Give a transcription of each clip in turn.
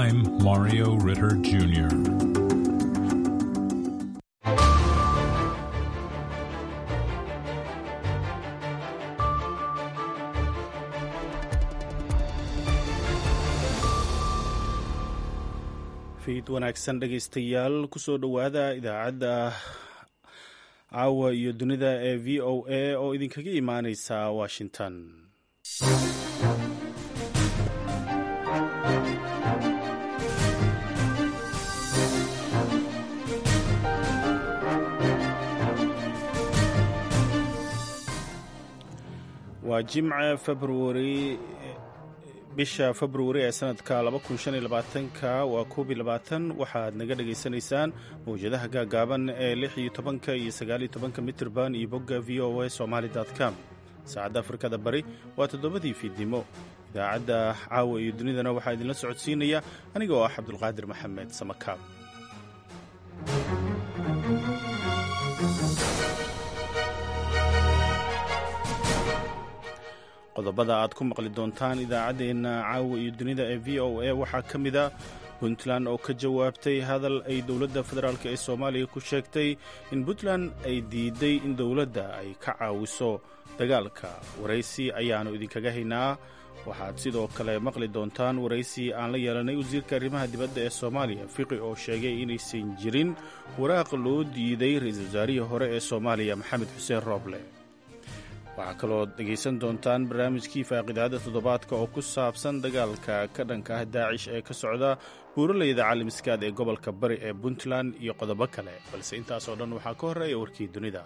I'm Mario Ritter Jr. fiid wanaagsan dhegaystayaal kusoo dhowaada idaacadda caawa iyo dunida ee v o a oo idinkaga imaaneysa washington waa jimce februari bisha februari ee sanadka ka waa koob iyo labaatan waxaad naga dhagaysanaysaan mawjadaha gaagaaban ee lix iyo tobanka iyo sagaaliyo tobanka mitrban iyo bogga v o a somaali com saacadda afrikada bari waa toddobadii fiidnimo idaacadda caawa iyo dunidana waxaa idinla socodsiinaya aniga oo ah cabdulqaadir maxamed samakaab qodobada aad ku maqli doontaan idaacaddeenna caawa iyo dunida ee v o a waxaa ka mid a puntland oo ka jawaabtay hadal ay dowladda federaalk ee soomaaliya ku sheegtay in puntland ay diiday in dowladda ay ka caawiso dagaalka waraysi ayaannu idinkaga haynaa waxaad sidoo kale maqli doontaan waraysi aan la yeelanay wasiirka arrimaha dibadda ee soomaaliya fiqi oo sheegay inaysan jirin waraaq loo diiday ra-iisul wasaarihii hore ee soomaaliya maxamed xuseen rooble waxaa kaloo dhegaysan doontaan barnaamijkii faaqidaada toddobaadka oo ku saabsan dagaalka ka dhanka ah daacish ee ka socda buuraleyda caalamiskaad ee gobolka bari ee puntland iyo qodobo kale balse intaasoo dhan waxaa ka horreeya warkii dunida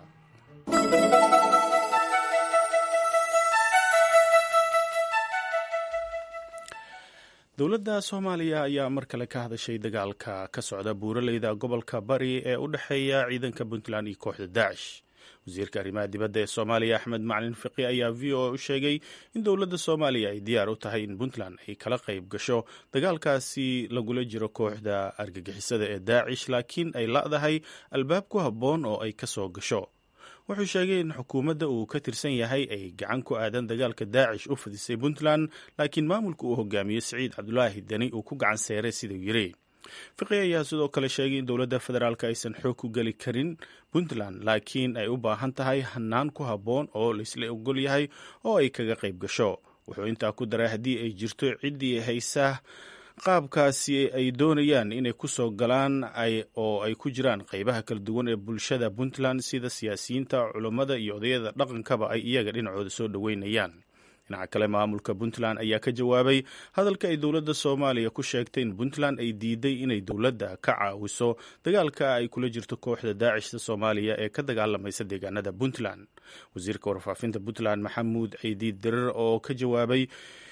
dowladda soomaaliya ayaa mar kale ka hadashay dagaalka ka socda buuraleyda gobolka bari ee u dhexeeya ciidanka puntland iyo kooxda daacish wasiirka arrimaha dibadda ee soomaaliya axmed macalin fiqi ayaa v o a u sheegay in dowladda soomaaliya ay diyaar u tahay in puntland ay kala qayb gasho dagaalkaasi lagula jiro kooxda argagixisada ee daacish laakiin ay la'dahay albaab ku habboon oo ay ka soo gasho wuxuu sheegay in xukuumadda uu ka tirsan yahay ay gacan ku aadan dagaalka daacish u fadisay puntland laakiin maamulka uu hogaamiyo siciid cabdulaahi deni uu ku gacan seeray siduu yidhi fiqi ayaa sidoo kale sheegay in dowladda federaalk aysan xoog ku geli karin puntland laakiin ay u baahan tahay hanaan ku habboon oo laisla ogol yahay oo ay kaga qayb gasho wuxuu intaa ku daray haddii ay jirto ciddii haysa qaabkaasi ay doonayaan inay ku soo galaan oo ay ku jiraan qaybaha kala duwan ee bulshada puntland sida siyaasiyiinta culummada iyo odayada dhaqankaba ay iyaga dhinacooda soo dhoweynayaan dhinaca kale maamulka puntland ayaa ka jawaabay hadalka ay dowladda soomaaliya ku sheegtay in puntland ay diiday inay dowladda ka caawiso dagaalka ay kula jirto kooxda daacishta soomaaliya ee ka dagaalamaysa deegaanada puntland wasiirka warfaafinta puntland maxamuud ciidiid dirir oo ka jawaabay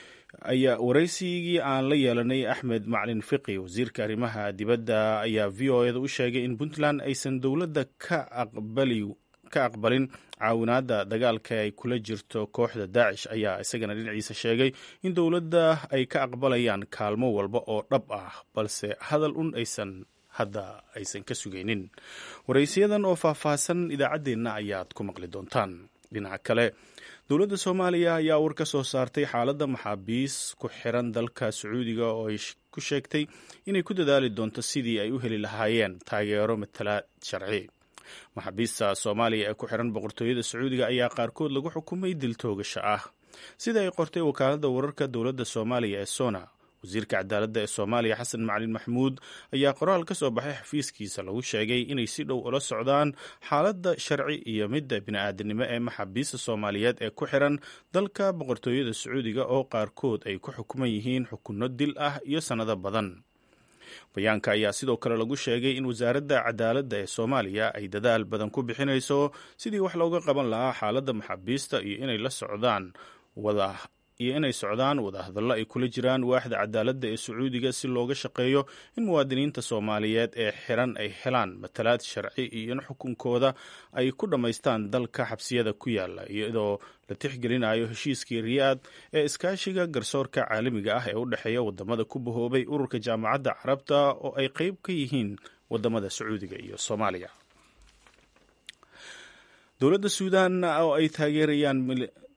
ayaa waraysigii aan la yeelanay axmed maclin fiqi wasiirka arrimaha dibadda ayaa v o eda u sheegay in puntland aysan dowladda ka aqbali ka aqbalin caawinaadda dagaalka ay kula jirto kooxda daacish ayaa isagana dhinaciisa sheegay in dowladda ay ka aqbalayaan kaalmo walba oo dhab ah balse hadal un aysan hadda aysan ka sugaynin waraysiyadan oo faahfaahsan idaacaddeenna ayaad ku maqli doontaan dhinaca kale dowladda soomaaliya ayaa war ka soo saartay xaaladda maxaabiis ku xiran dalka sacuudiga oo ay ku sheegtay inay ku dadaali doonto sidii ay u heli lahaayeen taageero matalaad sharci maxaabiista soomaaliya ee ku xiran boqortooyada sacuudiga ayaa qaarkood lagu xukumay dil toogasho ah sida ay qortay wakaaladda wararka dowladda soomaaliya ee sona wasiirka cadaaladda ee soomaaliya xasan macalin maxmuud ayaa qoraal ka soo baxay xafiiskiisa lagu sheegay inay si dhow ula socdaan xaaladda sharci iyo midda bini-aadanimo ee maxaabiista soomaaliyeed ee ku xiran dalka boqortooyada sacuudiga oo qaarkood ay ku xukuman yihiin xukunno dil ah iyo sannado badan bayaanka ayaa sidoo kale lagu sheegay in wasaaradda cadaaladda ee soomaaliya ay dadaal badan ku bixinayso sidii wax looga qaban lahaa xaaladda maxaabiista iyo inay la socdaan wada iyo inay socdaan wadahadallo ay kula jiraan waaxda cadaaladda ee sacuudiga si looga shaqeeyo in muwaadiniinta soomaaliyeed ee xiran ay helaan matalaad sharci iyo in xukunkooda ay ku dhammaystaan dalka xabsiyada ku yaala iyadoo la tixgelinayo heshiiskii riyaad ee iskaashiga garsoorka caalamiga ah ee u dhexeeya wadamada ku bahoobay ururka jaamacadda carabta oo ay qeyb ka yihiin wadamada sacuudiga iyo soomaaliya dowladda suudan oo ay taageerayaan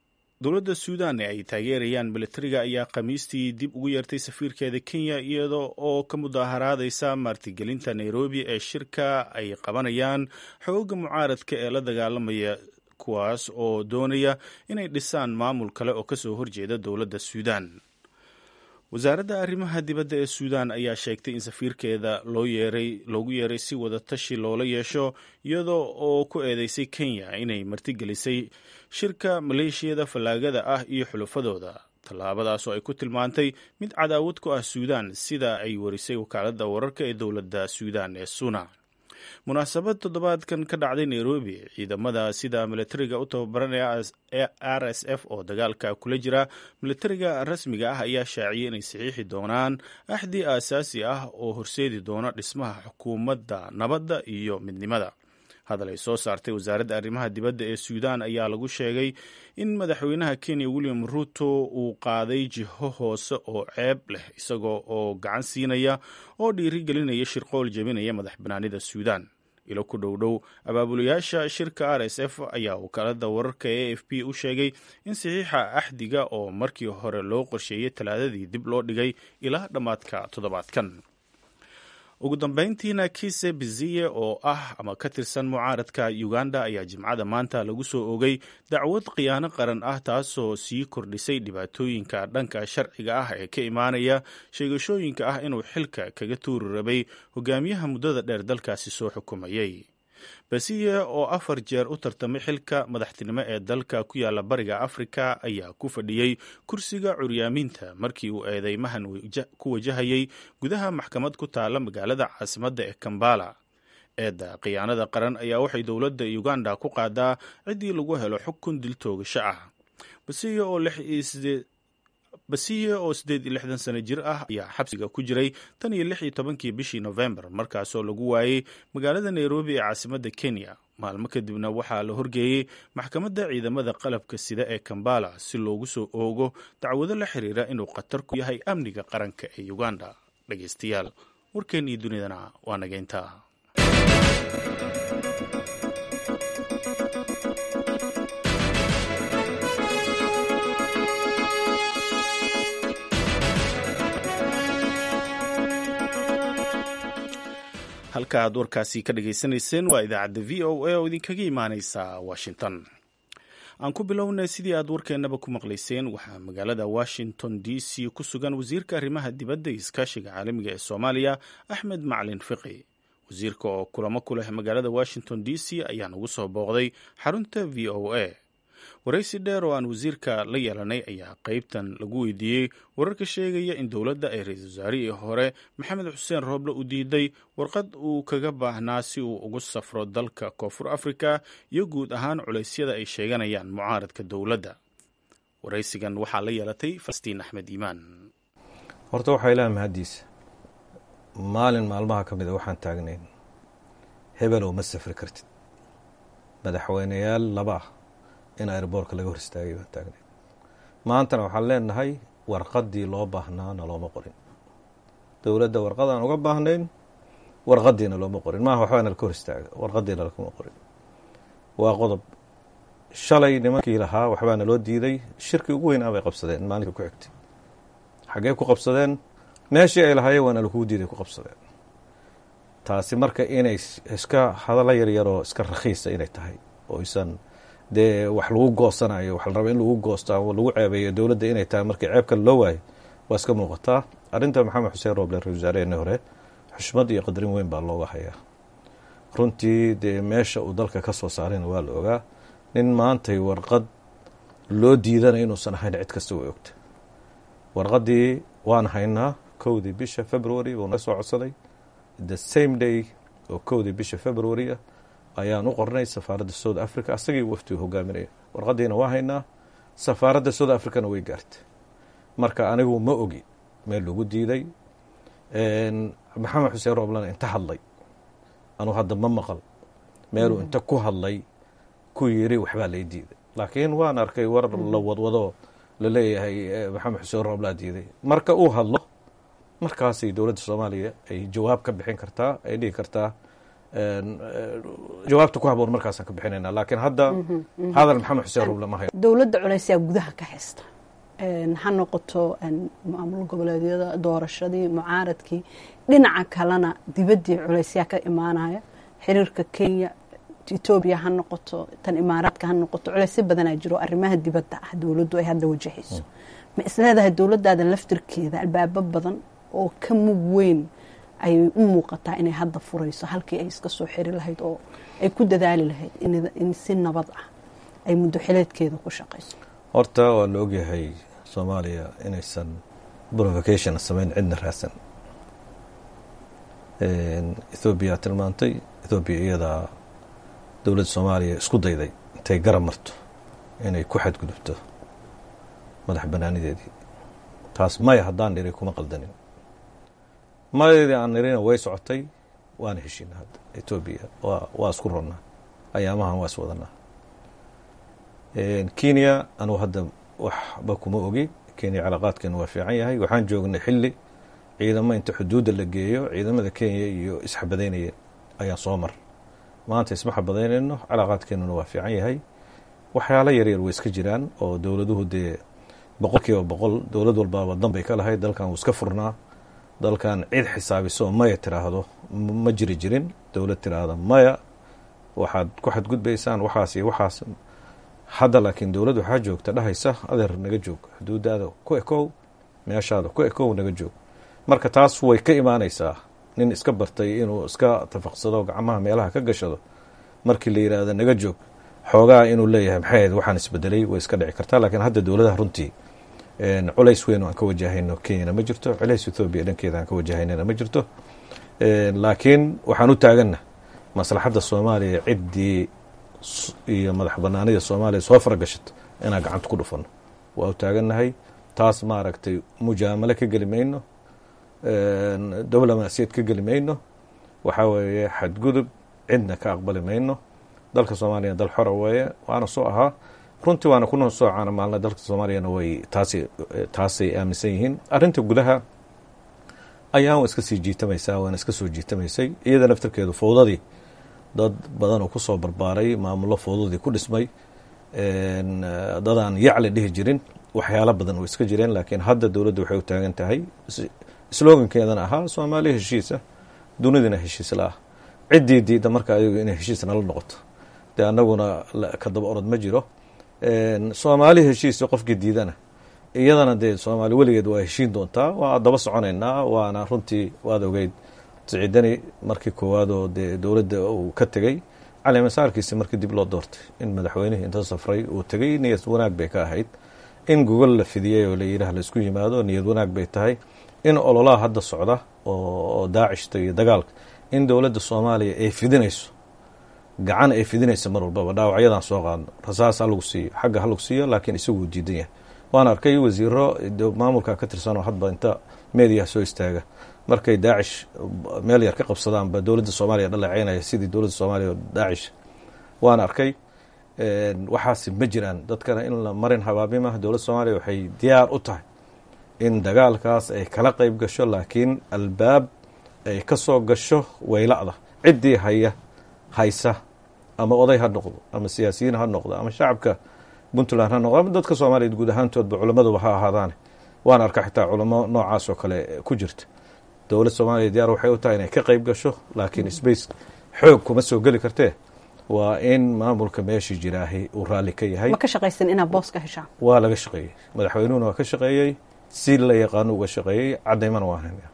dowladda suudan ee ay taageerayaan militariga ayaa khamiistii dib ugu yeertay safiirkeeda kenya iyada oo ka mudaaharaadaysa martigelinta nairobi ee shirka ay qabanayaan xooga mucaaradka ee la dagaalamaya kuwaas oo doonaya inay dhisaan maamul kale oo kasoo horjeeda dowladda suudan wasaaradda arrimaha dibadda ee suudan ayaa sheegtay in safiirkeeda loo yeeray loogu yeeray si wada tashi loola yeesho iyada oo ku eedeysay kenya inay martigelisay shirka maleeshiyada fallaagada ah iyo xulufadooda tallaabadaas oo ay ku tilmaantay mid cadaawad ku ah suudan sida ay warisay wakaaladda wararka ee dowladda suudan ee suna munaasabad toddobaadkan ka dhacday nairobi ciidamada sida militariga u tababaranaya r s f oo dagaalka kula jira militariga rasmiga ah ayaa shaaciyay inay saxiixi doonaan axdi aasaasi ah oo horseedi doona dhismaha xukuumadda nabadda iyo midnimada hadal ay soo saartay wasaaradda arrimaha dibadda ee suudan ayaa lagu sheegay in madaxweynaha kenya william ruto uu qaaday jiho hoose oo ceeb leh isagoo oo gacan siinaya oo dhiirigelinaya shirqool jebinaya madax banaanida suudan ilo ku dhow dhow abaabulayaasha shirka r s f ayaa wakaalada wararka e f p u sheegay in saxiixa axdiga oo markii hore loo qorsheeyey talaadadii dib loo dhigay ilaa dhammaadka toddobaadkan ugu dambeyntiina kise biziye oo ah ama ka tirsan mucaaradka uganda ayaa jimcada maanta lagu soo ogay dacwad khiyaano qaran ah taasoo sii kordhisay dhibaatooyinka dhanka sharciga ah ee ka imaanaya sheegashooyinka ah inuu xilka kaga tuuri rabay hogaamiyaha muddada dheer dalkaasi soo xukumayay basiye oo afar jeer u tartamay xilka madaxtinimo ee dalka ku yaala bariga afrika ayaa ku fadhiyey kursiga curyaamiinta markii uu eedeymahan ku wajahayay gudaha maxkamad ku taala magaalada caasimadda ee kambala eedda khiyaanada qaran ayaa waxay dowladda uganda ku qaadaa ciddii lagu helo xukun dil toogasho ah basiye oo basiye oo siddeed iyo lixdan sano jir ah ayaa xabsiga ku jiray tan iyo lix iyo tobankii bishii nofembar markaasoo lagu waayey magaalada nairobi ee caasimadda kenya maalmo kadibna waxaa la horgeeyey maxkamadda ciidamada qalabka sida ee kambala si loogu soo oogo dacwado la xiriira inuu khatar ku yahay amniga qaranka ee uganda dhegeystayaal warkeennii dunidana waa nageynta halka aad warkaasi ka dhagaysanayseen waa idaacadda v o a oo idinkaga imaaneysa washington aan ku bilownay sidii aad warkeennaba ku maqlayseen waxaa magaalada washington d c ku sugan wasiirka arrimaha dibadda iyo iskaashiga caalamiga ee soomaaliya axmed maclin fiqi wasiirka oo kulamo ku leh magaalada washington d c ayaa nagu soo booqday xarunta v o a waraysi dheer oo aan wasiirka la yeelanay ayaa qeybtan lagu weydiiyey wararka sheegaya in dowladda ay ra-iisul wasaarihii hore maxamed xuseen rooble u diiday warqad uu kaga baahnaa si uu ugu safro dalka koonfur afrika iyo guud ahaan culeysyada ay sheeganayaan mucaaradka dowladda waraysigan waxaa la yeelatay falastiin axmed iimaan horta waxaa ilaah mahaddiisa maalin maalmaha ka mida waxaan taagnayn hebel oo ma safri kartid madaxweyneyaal laba ah in airboortka laga hor istaagay baan taagnay maantana waxaan leenahay warqaddii loo baahnaana looma qorin dowladda warqadaan uga baahnayn warqadiina looma qorin maaha waxbaana laka hor istaaga warqadiina lakama qorin waa qodob shalay nimankii lahaa waxbaana loo diiday shirkii ugu weynaa bay qabsadeen maalinka ku xigtay xaggee ku qabsadeen meeshii ay lahaayeen waana lakuu diiday ku qabsadeen taasi marka inay iska hadallo yaryaroo iska rakhiisa inay tahay oo isan dee wax lagu goosanayo wax la raba in lagu goosto ama lagu ceebeeyo dowladda inay tahay markii ceeb kale loo waayo waa iska muuqataa arrinta maxamed xuseen rooble ra-isul wasaareheenii hore xushmad iyo qadarin weyn baa looga hayaa runtii dee meesha uu dalka ka soo saarayna waa la ogaa nin maantay warqad loo diidana inuusan ahayn cid kasta way ogta warqaddii waan haynaa kowdii bisha february buu naga soo codsaday the same day oo kowdii bisha february ah ayaan u qornay safaaradda south africa asagii waftigu hogaaminaya warqaddiina waa haynaa safaaradda south africana way gaartay marka anigu ma ogi meel lagu diiday maxamed xuseen rooblana inta hadlay anuu hadda ma maqal meeluu inta ku hadlay ku yiri waxbaa lay diiday laakiin waan arkay war la wadwado laleeyahay maxamed xuseen rooblaa diiday marka uu hadlo markaasay dowladda soomaaliya ay jawaab ka bixin kartaa ay dhihi kartaa jawaabta ku haboon markaasaan ka bixinayna laakiin hadda hadal maxamed xuseen ruble ma hayo dowladda culeysyaa gudaha ka haysta ha noqoto maamul goboleedyada doorashadii mucaaradkii dhinaca kalena dibaddii culeysyaa ka imaanaya xiriirka kenya etoobiya ha noqoto tan imaaraadka ha noqoto culeysyo badanaa jiro arrimaha dibadda ah dowladdu ay hadda wajahayso ma isleedahay dowladdaada laftirkeeda albaabo badan oo ka mug weyn ayay u muuqataa inay hadda furayso halkii ay iska soo xiri lahayd oo ay ku dadaali lahayd in si nabad ah ay muddo xileedkeeda ku shaqayso horta waa la ogyahay soomaaliya inaysan provocation samayn cidna raadsan ethoobiya tilmaantay ethoobiya iyadaa dowladda soomaaliya isku dayday intay garab marto inay ku xadgudubto madax banaanideedii taas maya haddaan niri kuma qaldanin mayadeedii aan nirina way socotay waana heshiina hadda etoobiya waa waa isku ronnaa ayaamahan waa is wadanaa kenya anugu hadda waxba kuma ogi kenya calaaqaadkeenu waa fiican yahay waxaan joognay xilli ciidamo inta xuduudda la geeyo ciidamada kenya iyo isxabadaynaya ayaan soo mar maanta isma xabadaynayno calaaqaadkeenuna waa fiican yahay waxyaalo yaryar way iska jiraan oo dowladuhu dee boqol kiiba boqol dowlad walbaaba dan bay ka lahayd dalkan wuu iska furnaa dalkan cid xisaabiso oo maya tiraahdo ma jiri jirin dowlad tiraahda maya waxaad ku xadgudbaysaan waxaas iyo waxaas hadda laakiin dowladd waxaa joogta dhahaysa adeer naga joog xuduudaada ku ekow meeshaada ku ekow naga joog marka taas way ka imaanaysaa nin iska bartay inuu iska tafaqsado gacmaha meelaha ka gashado markii la yidhaahdo naga joog xoogaa inuu leeyahay maxay ahayd waxaan isbedelay way iska dhici kartaa laakiin hadda dowladaha runtii culays weyn oo aan ka wajahayno kenyana ma jirto culays ethoobiya dhankeeda aan ka wajahaynana ma jirto laakiin waxaan u taaganna maslaxadda soomaaliya ciddii iyo madax banaanida soomaaliya soo faragashato inaan gacanta ku dhufano waa u taagannahay taas maaragtay mujaamalo ka geli mayno diblomaasiyad ka geli mayno waxaa weeye xadgudub cidna ka aqbali mayno dalka soomaaliya dal xora weeye waana soo ahaa runtii waana kuna soo caana maalna dalka soomaaliyana way taasi taasay aaminsan yihiin arrinta gudaha ayaan waa iska sii jiitamaysaa waana iska soo jiitamaysay iyada naftarkeedu fowdadii dad badan oo kusoo barbaaray maamullo fowdadii ku dhismay dadaan yacli dhihi jirin waxyaalo badan oo iska jireen laakiin hadda dowladda waxay u taagan tahay slogankeedana ahaa soomaaliya heshiisa dunidina heshiis la ah ciddii diidda marka ayagu inay heshiis nala noqoto dee annaguna ka daba orod ma jiro soomaali heshiisa qofkii diidana iyadana dee soomaali weligeed waa heshiin doontaa waa daba soconaynaa waana runtii waad ogeyd siciidani markii koowaad oo dee dowladda uu ka tegey calimasaarkiisi markii dib loo doortay in madaxweynihii inta safray uu tegey niyad wanaag bay ka ahayd in gogol la fidiyey oo layidhaah laisku yimaado niyad wanaag bay tahay in ololaha hadda socda oo daacishta iyo dagaalka in dowladda soomaaliya ay fidinayso gacan ay fidinayso mar walbaba dhaawacyadan soo qaadno rasaas ha lagu siiyo xagga ha lagu siiyo laakiin isaguu diidan yahay waan arkay wasiiro maamulka ka tirsanoo hadba inta meediyaha soo istaaga markay daacish meel yar ka qabsadaanba dowladda soomaaliya dhaleeceynaya sidii dowladda soomaaliya daacish waan arkay waxaasi ma jiraan dadkana in la marin habaabimah dowladda soomaaliya waxay diyaar u tahay in dagaalkaas ay kala qeyb gasho laakiin albaab ay ka soo gasho wayla'da ciddii haya haysa ama oday ha noqdo ama siyaasiyiin ha noqdo ama shacabka puntland ha noqdo ama dadka soomaaliya guud ahaantoodba culammaduba ha ahaadaane waan arka xitaa culamo noocaas oo kale ku jirta dowlad soomaaliya diyaar waxay u tahay inay ka qeyb gasho laakiin space xoog kuma soo geli kartee waa in maamulka meeshii jiraahi uu raalli ka yahay ma ka shaqaysan inaad boos ka heshaan waa laga shaqeeyey madaxweynuhuna waa ka shaqeeyey si la yaqaano uga shaqeeyey cadaymana waa haynaya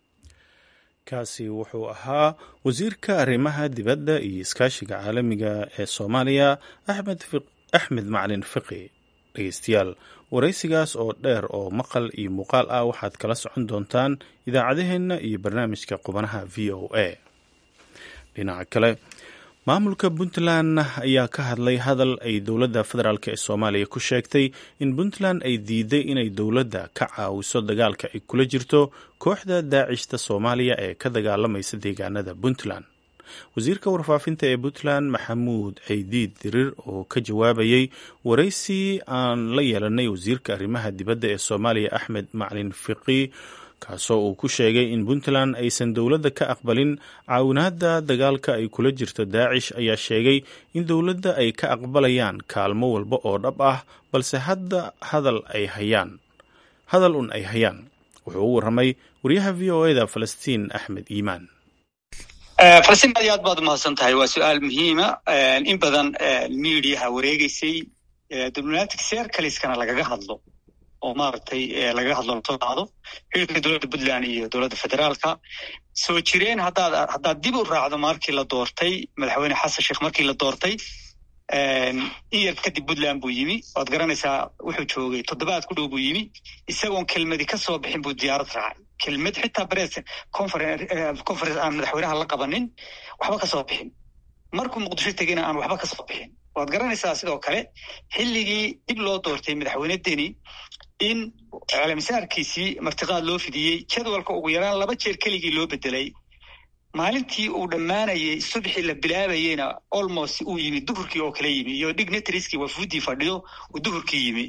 kaasi wuxuu ahaa wasiirka arrimaha dibadda iyo iskaashiga caalamiga ee soomaaliya axmed axmed macalin fiqi dhegeystayaal waraysigaas oo dheer oo maqal iyo muuqaal ah waxaad kala socon doontaan idaacadaheenna iyo barnaamijka qubanaha v o a dhinaca kale maamulka puntland ayaa ka hadlay hadal ay dowladda federaalk ee soomaaliya ku sheegtay in puntland ay diiday inay dowladda ka caawiso dagaalka ay kula jirto kooxda daacishta soomaaliya ee ka dagaalamaysa deegaanada puntland wasiirka warfaafinta ee puntland maxamuud ceydiid dirir oo ka jawaabayey waraysi aan la yeelanay wasiirka arrimaha dibadda ee soomaaliya axmed maclin fiqi kaasoo uu ku sheegay in puntland aysan dowladda ka aqbalin caawinaadda dagaalka ay kula jirto daacish ayaa sheegay in dowladda ay ka aqbalayaan kaalmo walba oo dhab ah balse hadda hadal ay hayaan hadal un ay hayaan wuxuu u warramay wariyaha v o eda falastiin axmed iimaan falastiin aad iyo aad baad umahadsan tahay waa su-aal muhiima in badan miidiyaha wareegeysay diblomatic sercaliskana lagaga hadlo oo maaragtay lagaga hadlo lasoo qaado xilka dowladda puntland iyo dowladda federaalka soo jireen haddaad haddaad dib u raacdo markii la doortay madaxweyne xasan sheekh markii la doortay in yar kadib puntland buu yimi waad garanaysaa wuxuu joogay toddobaad ku dhow buu yimi isagoon kelmadi ka soo bixin buu diyaarad raacay kelmad xitaa bres conference aan madaxweynaha la qabanin waxba ka soo bixin markuu muqdisho tegeyna aan waxba ka soo bixin waad garanaysaa sidoo kale xilligii dib loo doortay madaxweyne deni in caalamisaarkiisii martiqaad loo fidiyey jadwalka ugu yaraan laba jeer keligii loo bedelay maalintii uu dhammaanayey subxii la bilaabayeyna almost uu yimi duhurkii oo kale yimi iyo dignitarieski wafuudii fadhiyo uu duhurkii yimi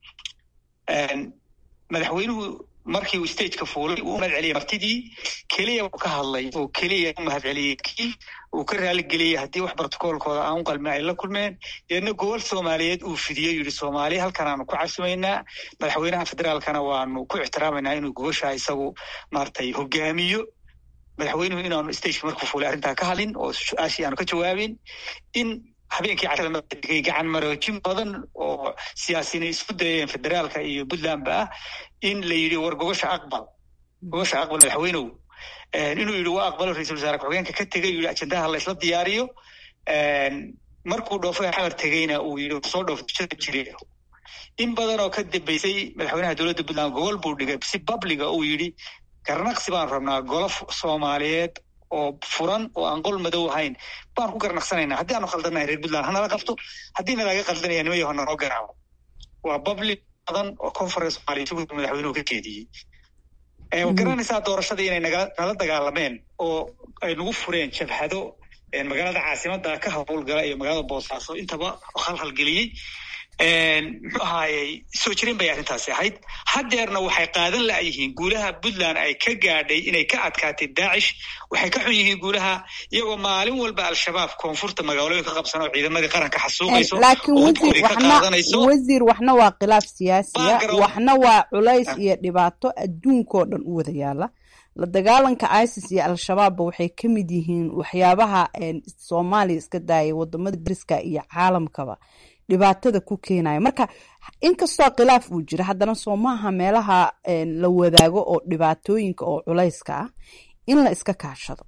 madaxweynuhu markii uu stageka fuulay uu mahad celiyey martidii keliya uu ka hadlay oo keliya u mahad celiyey kii uu ka raaligeliyey haddii wax brotocoolkooda aan u qalmin ay la kulmeen deedna gobol soomaaliyeed uu fidiyey yidhi soomaaliya halkan aanu ku casumaynaa madaxweynaha federaalkana waanu ku ixtiraamaynaa inuu goboshaa isagu maaragtay hogaamiyo madaxweynuhu inaanu stageka markuu fuulay arrintaa ka hadlin oo su-aashii aanu ka jawaabin in habeenkii cashada madigay gacan maroojin badan oo siyaasiyiin isku dayeen federaalka iyo puntlandba ah in la yidhi war gogosha aqbal gogosha aqbal madaxweynow inuu yidhi waa aqbalo ra-iisul wasaare ku-xigeenka ka tegay yidhi ajendaha la isla diyaariyo markuu dhoofay xamar tegeyna uu yidhi soo dhoofjada jire in badan oo ka dambeysay madaxweynaha dowladda puntland gogol buu dhigay si babliga uu yidhi garnaqsi baan rabnaa golof soomaaliyeed oo furan oo aan qol madow ahayn baan ku garnaqsanaynaa haddii aanu khaldanahay reer puntland hanala qabto haddii nalaga qaldanaya nima yaho nanoo garaaco waa public badan oo conference somaaliya sugu madaxweynuhu ka jeediyey garanaysaa doorashadii inay naga nala dagaalameen oo ay nagu fureen jabhado magaalada caasimada ka howlgala iyo magaalada boosaaso intaba khalkhalgeliyey muxuu ahaayey soo jirin bay arrintaasi ahayd haddeerna waxay qaadan la'yihiin guulaha puntland ay ka gaadhay inay ka adkaatay daacish waxay ka xun yihiin guulaha iyagoo maalin walba al-shabaab koonfurta magaalooyin ka qabsan oo ciidamadii qaranka xasuuqayso laakiin wasiir waxna wasiir waxna waa khilaaf siyaasiya waxna waa culays iyo dhibaato adduunkoo dhan u wada yaala la dagaalanka isis iyo al-shabaabba waxay ka mid yihiin waxyaabaha soomaaliya iska daayay wadamada dariska iyo caalamkaba dhibaatada ku keenaya marka inkastoo khilaaf uu jira haddana soo maaha meelaha la wadaago oo dhibaatooyinka oo culayska ah in la iska kaashado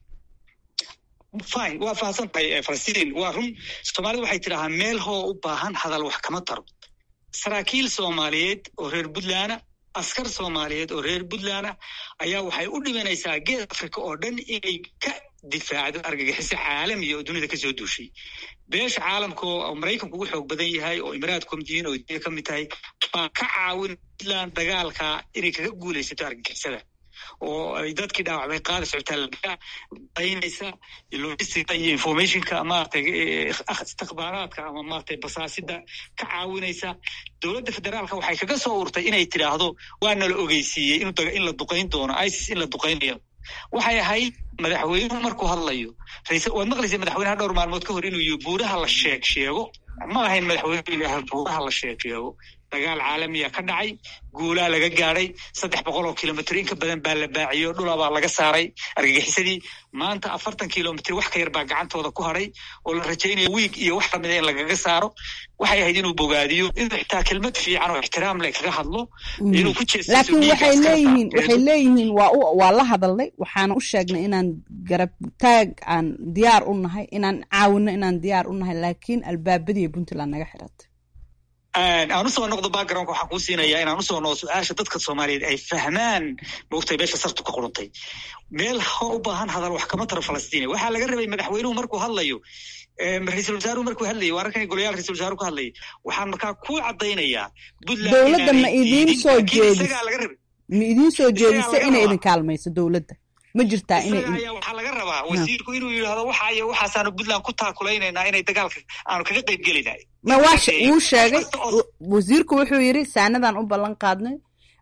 fine waa fahamsan tahay falastiin waa run soomaalida waxay tidhaahaa meel hoo u baahan hadal wax kama taro saraakiil soomaaliyeed oo reer puntland askar soomaaliyeed oo reer puntland ayaa waxay u dhimanaysaa geed africa oo dhan inay ka difaacdo argagixiso caalamiya oo dunida kasoo duushay beesha caalamka oo maraykanku ugu xoog badan yahay oo imaraadku kamid yihiin oo diya ka mid tahay baa ka caawin puntland dagaalka inay kaga guulaysato argagixisada oo ay dadkii dhaawacmay qaada socotaalka baynaysa logistica iyo informationka maaragtay istikhbaaraadka ama maaragtay basaasida ka caawinaysa dowladda federaalka waxay kaga soo urtay inay tidhaahdo waa nala ogeysiiyey in la duqayn doono isis in la duqaynayo waxay ahayd madaxweynuhu markuu hadlayo waad maqlaysa madaxweynaha dhowr maalmood ka hor inuu yihi buuraha la sheeg sheego ma ahayn madaxweynuhu ilaah buuraha la sheeg sheego dagaal caalamiya ka dhacay guulaa laga gaadhay saddex boqol oo kilomitr in ka badan baa la baaciyo dhulabaa laga saaray argagixisadii maanta afartan kilomitr wax ka yar baa gacantooda ku hadhay oo la rajaynaya wiig iyo wax lamida in lagaga saaro waxay ahayd inuu bogaadiyo inuu xitaa kelmad fiican oo ixtiraam leh kaga hadlo inuu ku laakiin waxay leeyihiin waxay leeyihiin waa u waa la hadalnay waxaana u sheegnay inaan garab taag aan diyaar u nahay inaan caawino inaan diyaar u nahay laakiin albaabadii puntland naga xiratay aan usoo noqdo backgroundka waxaan kuu siinayaa inaan usoo noqdo su-aasha dadka soomaaliyeed ay fahmaan moogtay meesha sartu ka quruntay meel ho u baahan hadal wax kama taro falastiini waxaa laga rabay madaxweynuhu markuu hadlayo ra-iisul wasaaruhu markuu hadlayay waa arkan golayaal ra-isul wasaaruhu ka hadlayay waxaan markaa ku caddaynayaa dowladda ma idiin soo jeedis ma idiin soo jeedisa inay idin kaalmayso dowladda ma jirtaa inay waxaa laga rabaa wasiirku inuu yidhaahdo waxa iyo waxaasaanu puntland ku taakulaynayna inay dagaalka aanu kaga qayb gelinay ma waa wuu sheegay wasiirku wuxuu yidhi saanadaan u ballan qaadnay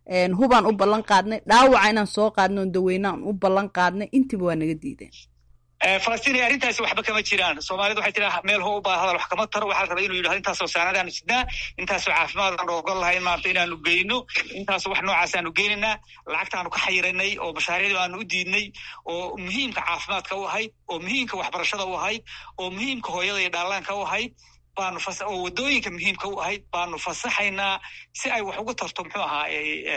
hubaan u ballan qaadnay dhaawaca inaan soo qaadno on daweynaan u ballan qaadnay intiiba waa naga diideen falastiin arrintaasi waxba kama jiraan soomaalida waxay tiraa meel ho u baa hadal wax kama taro waxaa la rabaa inuu yidhahdo intaasoo saanadaanu sidnaa intaasoo caafimaadaanu ogol lahayn maarata inaanu geyno intaasoo wax noocaas aanu geynaynaa lacagtaanu ka xayiranay oo mashaariicdu aanu u diidnay oo muhiimka caafimaadka u ahayd oo muhiimka waxbarashada u ahayd oo muhiimka hooyada iyo dhallaanka u ahayd baanu oo waddooyinka muhiimka u ahayd baanu fasaxaynaa si ay wax uga tarto muxuu ahaa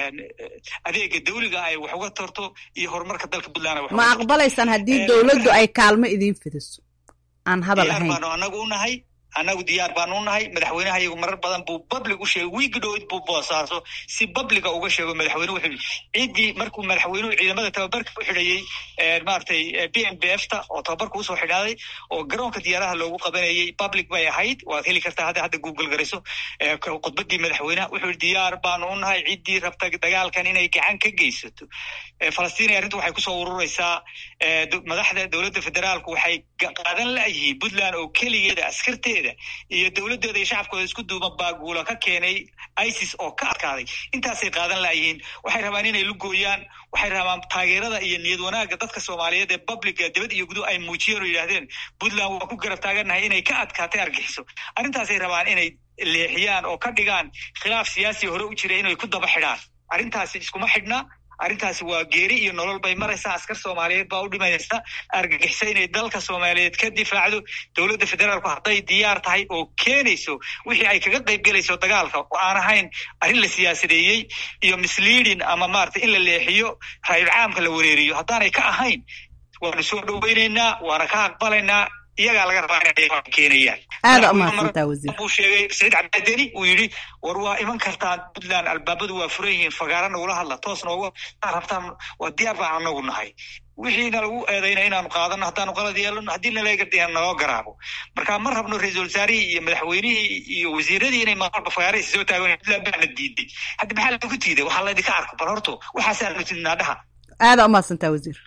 adeega dawliga ay wax uga tarto iyo horumarka dalka puntland ma aqbalaysaan haddii dowladdu ay kaalmo idiin fidiso aan hadal ahayn baanu anagu unahay annagu diyaar baanu unahay madaxweynaha iyagu marar badan buu public u sheegay wiigi dhowid buu boosaaso si publica uga sheego madaxweyne wuxuu yidhi ciddii markuu madaxweynuhu ciidamada tababarka u xidhayey maaragtay b m b f ta oo tababarka usoo xidhaaday oo garoonka diyaaraha loogu qabanayey public bay ahayd waad heli kartaa hadda hadda google garayso khudbadii madaxweyneha wuxuu yidhi diyaar baanu unahay ciddii rabta dagaalkan inay gacan ka geysato falastiin arrintu waxay kusoo ururaysaa madaxda dowladda federaalku waxay qaadan la'yihiin puntland oo keligeeda askarteeda iyo dowladooda iyo shacabkooda isku duuban baaguula ka keenay isis oo ka adkaaday intaasay qaadan la'yihiin waxay rabaan inay lugooyaan waxay rabaan taageerada iyo niyad wanaagga dadka soomaaliyeed ee publica dibad iyo gudu ay muujiyeen oo yidhahdeen puntland waa ku garab taagannahay inay ka adkaatay argixiso arrintaasay rabaan inay leexiyaan oo ka dhigaan khilaaf siyaasi hore u jira inay ku daba xidhaan arrintaasi iskuma xidhna arrintaasi waa geeri iyo nolol bay maraysaa askar soomaaliyeed baa u dhimaysa argagixisa inay dalka soomaaliyeed ka difaacdo dowladda federaalku hadday diyaar tahay oo keenayso wixii ay kaga qayb gelayso dagaalka oo aan ahayn arrin la siyaasadeeyey iyo misleading ama maarata in la leexiyo raayul caamka la wareeriyo haddaanay ka ahayn waanu soo dhoweynaynaa waana ka aqbalaynaa iyagaa laga rabaa inay keenayaan aada umahadsantaa wasiir buu sheegay saciid cabdideni uu yidhi war waa iman kartaan puntland albaabadu waa furan yihiin fagaara nagula hadla toos nooga rabtaan waa diyaar baan anagu nahay wixiina lagu eedayna inaanu qaadano haddaanu qalad yeelano haddii nalagardiya naloo garaabo marka ma rabno ra-iisul wasaarihii iyo madaxweynihii iyo wasiiradii inay maalba fagaarahisi soo taagan puntland baana diiday hadda maxaa lagu diiday waxaa laydinka arko bal horto waxaasaanu tidnaa dhaha aada umahadsantaa wasiir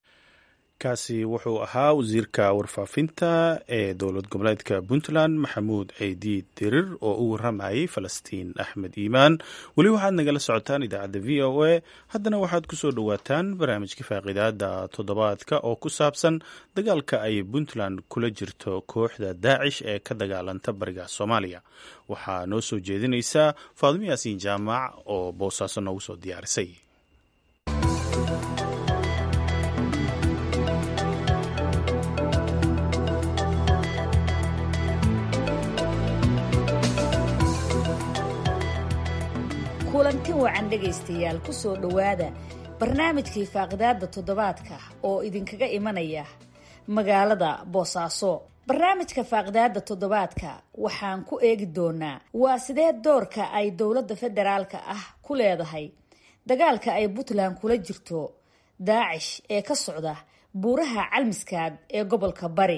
kaasi wuxuu ahaa wasiirka warfaafinta ee dowlad goboleedka puntland maxamuud ceydiid dirir oo u waramayay falastiin axmed iimaan weli waxaad nagala socotaan idaacadda v o a haddana waxaad ku soo dhowaataan barnaamijka faaqidaada toddobaadka oo ku saabsan dagaalka ay puntland kula jirto kooxda daacish ee ka dagaalanta bariga soomaaliya waxaa noo soo jeedinaysaa faadimo yaasiin jaamac oo boosaaso noogu soo diyaarisay kulanti wacan dhegaystayaal ku soo dhowaada barnaamijkii faaqidaada toddobaadka oo idinkaga imanaya magaalada boosaaso barnaamijka faaqidaada toddobaadka waxaan ku eegi doonaa waa sidee doorka ay dowladda federaalka ah ku leedahay dagaalka ay puntland kula jirto daacish ee ka socda buuraha calmiskaad ee gobolka bari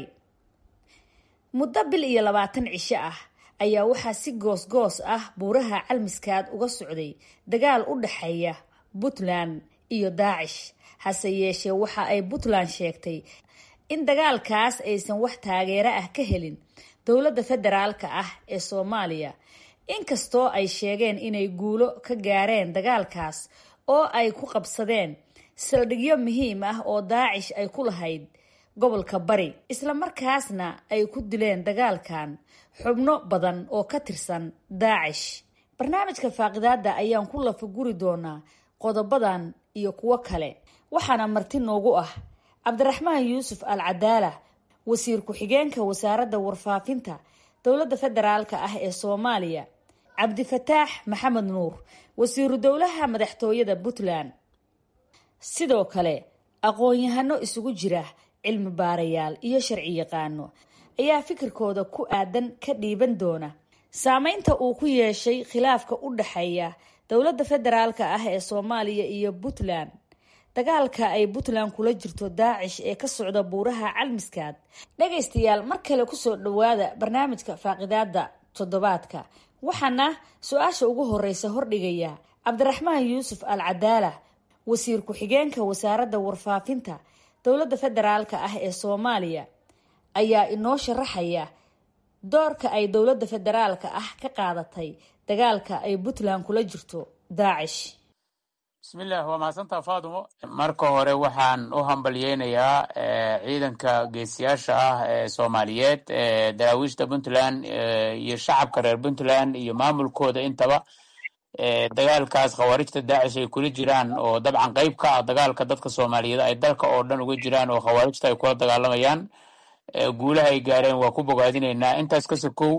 muddo bil iyo labaatan cisho ah ayaa waxaa si goos-goos ah buuraha calmiskaad uga socday dagaal u dhexeeya puntland iyo daacish hase yeeshee waxa ay puntland sheegtay in dagaalkaas aysan wax taageero ah ka helin dowladda federaalka ah ee soomaaliya inkastoo ay sheegeen inay guulo ka gaareen dagaalkaas oo ay ku qabsadeen saldhigyo muhiim ah oo daacish ay ku lahayd gobolka bari islamarkaasna ay ku dileen dagaalkan xubno badan oo ka tirsan daacish barnaamijka faaqidaada ayaan ku lafaguri doonaa qodobadan iyo kuwo kale waxaana marti noogu ah cabdiraxmaan yuusuf al cadaala wasiir ku-xigeenka wasaaradda warfaafinta dowladda federaalka ah ee soomaaliya cabdifataax maxamed nuur wasiiru dowlaha madaxtooyada puntland sidoo kale aqoon-yahano isugu jira cilmi baarayaal iyo sharci yaqaano ayaa fikirkooda ku aadan ka dhiiban doona saameynta uu ku yeeshay khilaafka u dhexeeya dowladda federaalka ah ee soomaaliya iyo puntland dagaalka ay puntland kula jirto daacish ee ka socda buuraha calmiskaad dhagaystayaal mar kale kusoo dhawaada barnaamijka faaqidaada toddobaadka waxaana su-aasha ugu horeysa hordhigaya cabdiraxmaan yuusuf al cadaala wasiir ku-xigeenka wasaaradda warfaafinta dowladda federaalka ah ee soomaaliya ayaa inoo sharaxaya doorka ay dowladda federaalka ah ka qaadatay dagaalka ay puntland kula jirto daacish bismillah waa mahadsantaa fadumo marka hore waxaan u hambalyeynayaa ciidanka geesiyaasha ah ee soomaaliyeed ee daraawiishta puntland iyo shacabka reer puntland iyo maamulkooda intaba dagaalkaas khawaarijta daacish ay kula jiraan oo dabcan qeyb ka ah dagaalka dadka soomaaliyeed ay dalka oo dhan uga jiraan oo khawaarijta ay kula dagaalamayaan guulaha ay gaareen waa ku bogaadinaynaa intaas ka sokow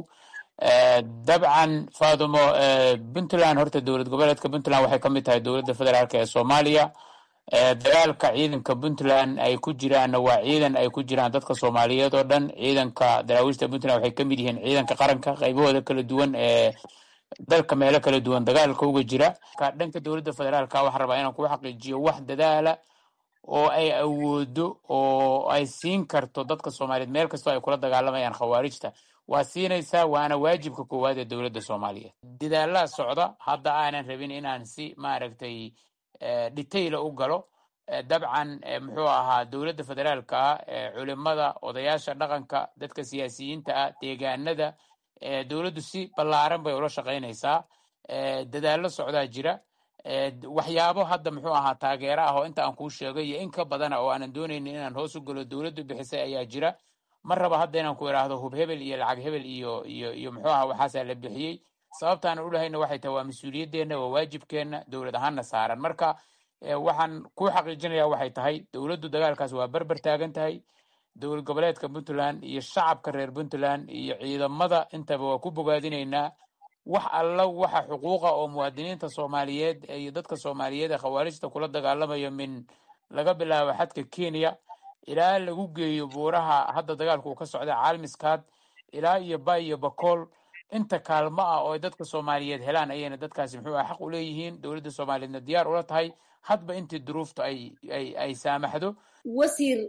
dabcan fadumo puntland horta dowlad goboleedka puntland waxay ka mid tahay dowladda federaalk ee soomaaliya dagaalka ciidanka puntland ay ku jiraanna waa ciidan ay ku jiraan dadka soomaaliyeed oo dhan ciidanka daraawiishta puntland waxay kamid yihiin ciidanka qaranka qaybahooda kala duwan ee dalka meelo kala duwan dagaalka uga jira dhanka dowladda federaalka waxaan rabaa inaan ku xaqiijiyo wax dadaala oo ay awoodo oo ay siin karto dadka soomaaliyeed meel kastoo ay kula dagaalamayaan khawaarijta waa siinaysaa waana waajibka koowaad ee dowladda soomaaliyeed dadaalaa socda hadda aanan rabin inaan si maaragtay detaila u galo dabcan muxuu ahaa dowladda federaalka ah culimada odayaasha dhaqanka dadka siyaasiyiinta ah deegaanada dowladdu si ballaaran bay ula shaqaynaysaa dadaallo socdaa jira waxyaabo hadda muxuu ahaa taageero ah oo inta aan kuu sheegay iyo in ka badana oo aanan doonaynin inaan hoos u galo dowladdu bixisay ayaa jira ma raba hadda inaan ku idhaahdo hub hebel iyo lacag hebel iyo iyo iyo muxuu aha waxaasaa la bixiyey sababtaan u lahayna waxay tahay waa mas-uuliyadeenna waa waajibkeenna dowlad ahaanna saaran marka waxaan ku xaqiijinaya waxay tahay dowladdu dagaalkaas waa berber taagan tahay dowlad goboleedka puntland iyo shacabka reer puntland iyo ciidamada intaba waa ku bogaadinaynaa wax alla waxa xuquuqa oo muwaadiniinta soomaaliyeed iyo dadka soomaaliyeed ee khawaarijta kula dagaalamayo min laga bilaabo xadka kenya ilaa lagu geeyo buuraha hadda dagaalku uu ka socda caalmiskaad ilaa iyo bay iyo bakool inta kaalmo ah oo ay dadka soomaaliyeed helaan ayayna dadkaasi muxuu ah xaq u leeyihiin dowladda soomaaliyeedna diyaar ula tahay hadba intii duruufta ay ay ay saamaxdo wasiir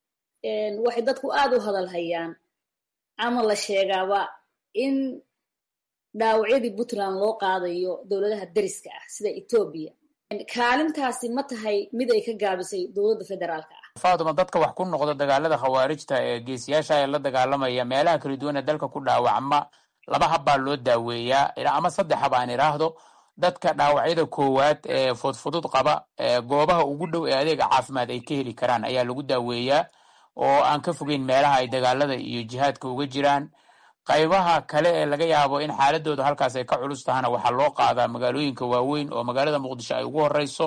waxay dadku aada u hadal hayaan ama la sheegaaba in dhaawacyadii puntland loo qaadayo dowladaha deriska ah sida etoobiya kaalintaasi ma tahay mid ay ka gaabisay dowladda federaalka ah faaduma dadka wax ku noqda dagaalada khawaarijta ee geesiyaasha ee la dagaalamaya meelaha kala duwan ee dalka ku dhaawacma laba hab baa loo daaweeyaa ama saddex hab aan idhaahdo dadka dhaawacyada koowaad ee fudfudud qaba goobaha ugu dhow ee adeega caafimaad ay ka heli karaan ayaa lagu daaweeyaa oo aan ka fogeyn meelaha ay dagaalada iyo jihaadka uga jiraan qaybaha kale ee laga yaabo in xaaladooda halkaas ay ka culus tahana waxaa loo qaadaa magaalooyinka waaweyn oo magaalada muqdisho ay ugu horeyso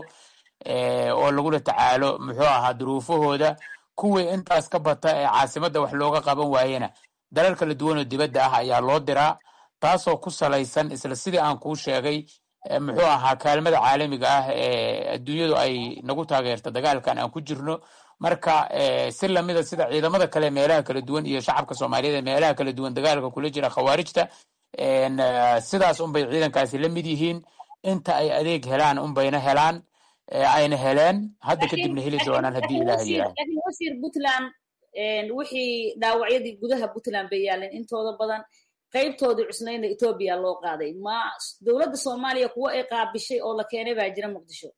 oo lagula tacaalo muxuu ahaa duruufahooda kuwii intaas ka bata ee caasimadda wax looga qaban waayena dalal kala duwan oo dibadda ah ayaa loo diraa taasoo ku salaysan isla sidii aan kuu sheegay muxuu ahaa kaalmada caalamiga ah ee adduunyadu ay nagu taageerta dagaalkan aan ku jirno marka si lamida sida ciidamada kale meelaha kala duwan iyo shacabka soomaaliyeed ee meelaha kala duwan dagaalka kula jira khawaarijta sidaas unbay ciidankaasi la mid yihiin inta ay adeeg helaan unbayna helaan ayna heleen hadda kadibna heli doonaan haddii ilaahay yidhaahdo laakiin wasiir puntland wixii dhaawacyadii gudaha puntland bay yaaleen intooda badan qaybtoodii cusnayna etoobiya loo qaaday ma dowladda soomaaliya kuwo ay qaabishay oo la keenay baa jira muqdisho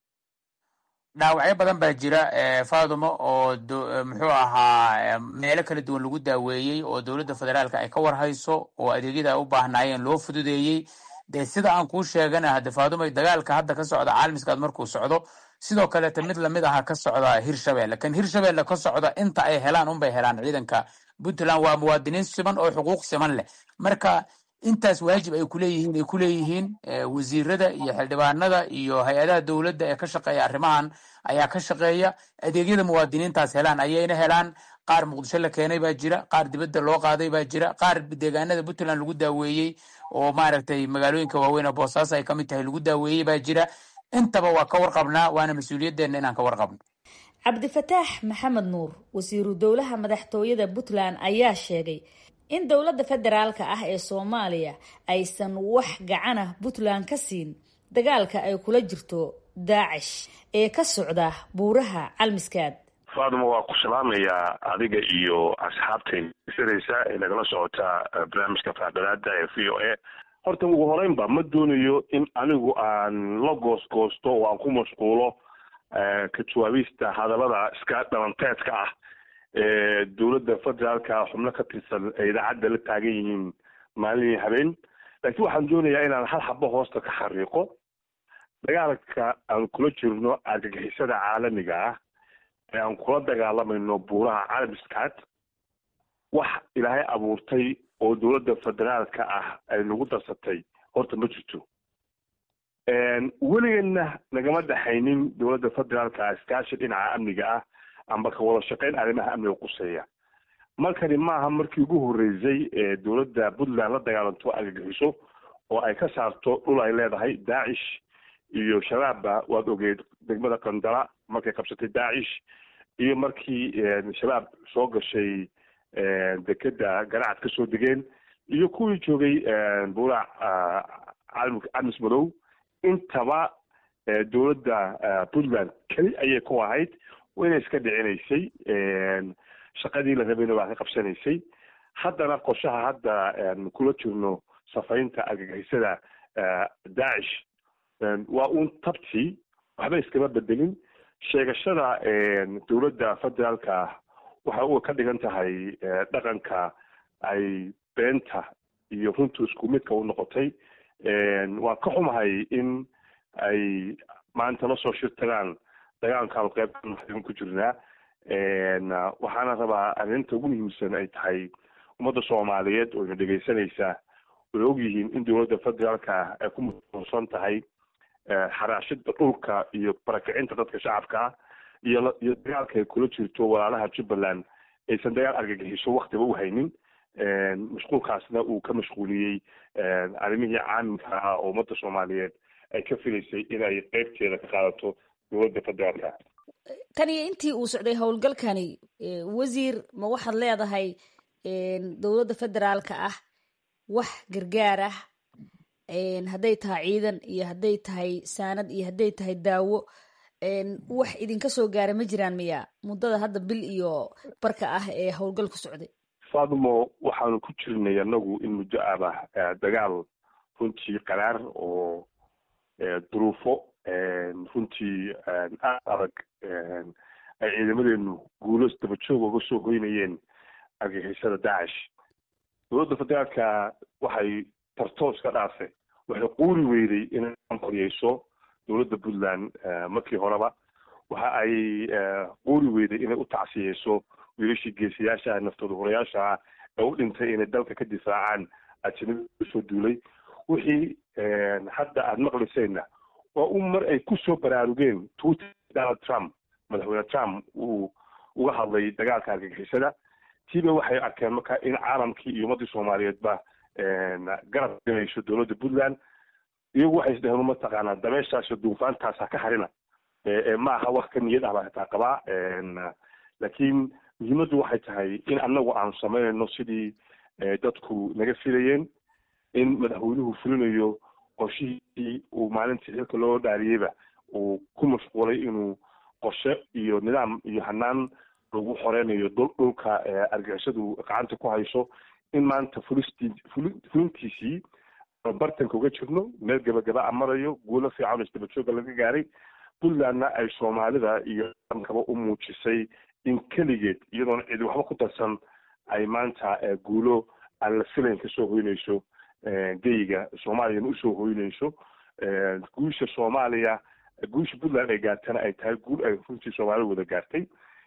dhaawacyo badan baa jira fadumo oo muxuu ahaa meelo kala duwan lagu daaweeyey oo dowladda federaalka ay ka warhayso oo adeegyada ay u baahnaayeen loo fududeeyey dee sida aan kuu sheegana hade fadumo dagaalka hadda ka socda caalamiskaad markuu socdo sidoo kaleeta mid lamid aha ka socda hirshabelle kan hirshabelle ka socda inta ay helaan unbay helaan ciidanka puntland waa muwaadiniin siman oo xuquuq siman leh marka intaas waajib ay kuleeyihiin ay kuleeyihiin wasiirada iyo xildhibaanada iyo hay-adaha dowladda ee ka shaqeeya arrimahan ayaa ka shaqeeya adeegyada muwaadiniintaas helaan ayayna helaan qaar muqdisho la keenay baa jira qaar dibadda loo qaaday baa jira qaar deegaanada puntland lagu daaweeyey oo maaragtay magaalooyinka waaweyn oo boosaaso ay kamid tahay lagu daaweeyey baa jira intaba waa ka warqabnaa waana mas-uuliyadeenna inaan ka warqabno cabdifataax maxamed nuur wasiiru dowlaha madaxtooyada puntland ayaa sheegay in dowladda federaalka ah ee soomaaliya aysan wax gacana puntland ka siin dagaalka ay kula jirto daacish ee ka socda buuraha calmiskaad faaduma waa ku salaamayaa adiga iyo asxaabtayn siraysa ee nagala socota barnaamijka faadhalaada ee v o a horta ugu horeynba ma doonayo in anigu aan la goosgoosto oo aan ku mashquulo ka jawaabista hadallada iska dhalanteedka ah ee dowladda federaalka xubno ka tirsan ee idaacadda la taagan yihiin maalin iyo habeen laakiin waxaan doonayaa inaan hal xabo hoosta ka xariiqo dagaalka aan kula jirno argagixisada caalamiga ah ee aan kula dagaalamayno buuraha caalamiskaad wax ilaahay abuurtay oo dowladda federaalka ah ay nagu darsatay horta ma jirto weligeedna nagama dhexaynin dowladda federaalka ah iskaashi dhinaca amniga ah amba ka wada shaqeyn arrimaha amniga quseeya markani maaha markii ugu horreysay ee dowladda puntland la dagaalanto argagixiso oo ay ka saarto dhul ay leedahay daacish iyo shabaabba waad ogeed degmada qandala markay qabsatay daacish iyo markii shabaab soo gashay dekeda ganacad ka soo degeen iyo kuwii joogay buurac camis madow intaba dowladda puntland keli ayay ku ahayd wayna iska dhicinaysay shaqadii la rabayna waa ka qabsanaysay haddana qorshaha hadda kula jirno safaynta argagixisada daacish waa uun tabtii waxba iskama bedelin sheegashada dowladda federaalka waxa u ka dhigan tahay dhaqanka ay beenta iyo runtu isku midka u noqotay waan ka xumahay in ay maanta la soo shirtagaan dagaalkaanu qeybtan ku jirnaa waxaana rabaa arrinta ugu muhiimsan ay tahay ummadda soomaaliyeed oo ina dhegaysanaysaa way ogyihiin in dowladda federaalka ay ku masuulsan tahay xaraashida dhulka iyo barakicinta dadka shacabka iyo iyo dagaalka ay kula jirto walaalaha jubbaland aysan dagaal argagixiso waktiba u haynin mashquulkaasna uu ka mashquuliyey arrimihii caamilka ah oo ummadda soomaaliyeed ay ka filaysay inay qeybteeda ka qaadato dowladda federaalka tan iyo intii uu socday howlgalkani wasiir ma waxaad leedahay dowladda federaalka ah wax gargaar ah hadday tahay ciidan iyo hadday tahay saanad iyo hadday tahay daawo wax idinka soo gaara ma jiraan miya muddada hadda bil iyo barka ah ee howlgalku socday fadumo waxaanu ku jirnay anagu in muddo aba dagaal runtii qaraar oo duruufo runtii aad adag ay ciidamadeenu guulo dabajoog uga soo hoynayeen argagixisada daacish dowladda federaalka waxay tartoos ka dhaafay waxay quuri weyday inay koriyeyso dowladda puntland markii horeba waxa ay quuri weyday inay u tacsiyeyso wiilashii geesiyaasha ah naftooda horayaasha ah ee u dhintay inay dalka ka difaacaan ajanabi usoo duulay wixii hadda aada maqlaysayna waa un mar ay kusoo baraarugeen twitter donald trump madaxweyne trump uu uga hadlay dagaalka argagixisada tiiba waxay arkeen marka in caalamkii iyo ummadii soomaaliyeedba garab galayso dowladda puntland iyagu waxay isdheheen mataqaanaa dabeeshaasio duufaantaas ha ka harina ma aha wax ka niyad ah baa hataa qabaa laakiin muhiimaddu waxay tahay in annagu aanu samaynayno sidii dadku naga filayeen in madaxweynuhu fulinayo qorshihii uu maalintii xilka loo dhaariyeyba uu ku mashquulay inuu qorshe iyo nidaam iyo hanaan lagu xoreynayo dhulka argixisadu gacanta ku hayso in maanta fulistii fulintiisii bartanka uga jirno meel gabagaba a marayo guulo fiican oo isdabajooga laga gaaray puntlandna ay soomaalida iyo kaba u muujisay in keligeed iyadoona cidi waxba ku darsan ay maanta guulo aan la filayn kasoo hoynayso geyiga soomaaliyana usoo hoynayso guusha soomaaliya guusha puntland ay gaartana ay tahay guul ay runtii soomaalida wada gaartay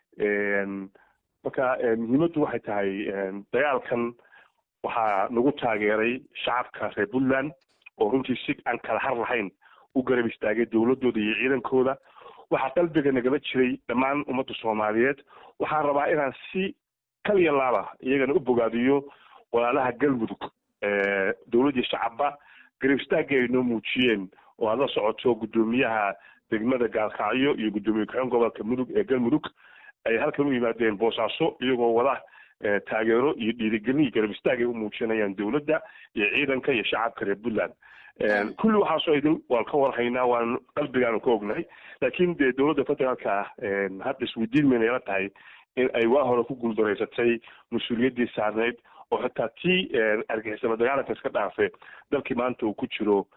marka muhiimaddu waxay tahay dagaalkan waxaa nagu taageeray shacabka reer puntland oo runtii si aan kala har lahayn u garab istaagay dowladooda iyo ciidankooda waxaa qalbiga nagala jiray dhammaan ummadda soomaaliyeed waxaan rabaa inaan si kaliya laaba iyagana u bogaadiyo walaalaha galmudug dowladdii shacabba garab istaagii ay noo muujiyeen oo aad la socoto guddoomiyaha degmada gaalkacyo iyo guddoomiye ku-xeen gobolka mudug ee galmudug ay halkan u yimaadeen boosaaso iyagoo wada taageero iyo dhiirigelin iyo garab istaag ay u muujinayaan dowladda iyo ciidanka iyo shacabka reer puntland kulli waxaasoo idin waan ka warhaynaa waan qalbigaanu ka ognahay laakiin dee dowladda federaalka ah hadda isweydiin mayna ila tahay in ay waa hore ku guuldaraysatay mas-uuliyaddii saarneyd oo xitaa tii argixisaba dagaalanka iska dhaafe dalkii maanta uu ku jiro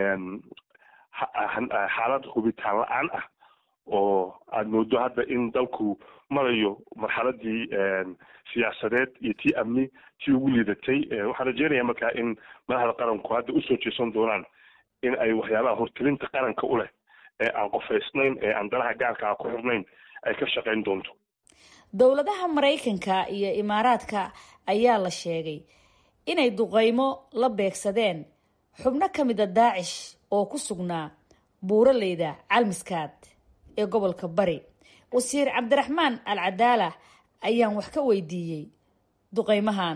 xaalad hubitaan la-aan ah oo aada moodo hadda in dalku marayo marxaladii siyaasadeed iyo tii amni tii ugu liidatay waxaan rajeynaya markaa in madaxda qaranku hadda usoo jeesan doonaan in ay waxyaabaha hortelinta qaranka u leh ee aan qofaysnayn ee aan danaha gaarkaa ku xirnayn ay ka shaqayn doonto dowladaha maraykanka iyo imaaraadka ayaa la sheegay inay duqeymo la beegsadeen xubno ka mida daacish oo ku sugnaa buuraleyda calmiskaad ee gobolka bari wasiir cabdiraxmaan al cadaala ayaan wax ka weydiiyey duqeymahan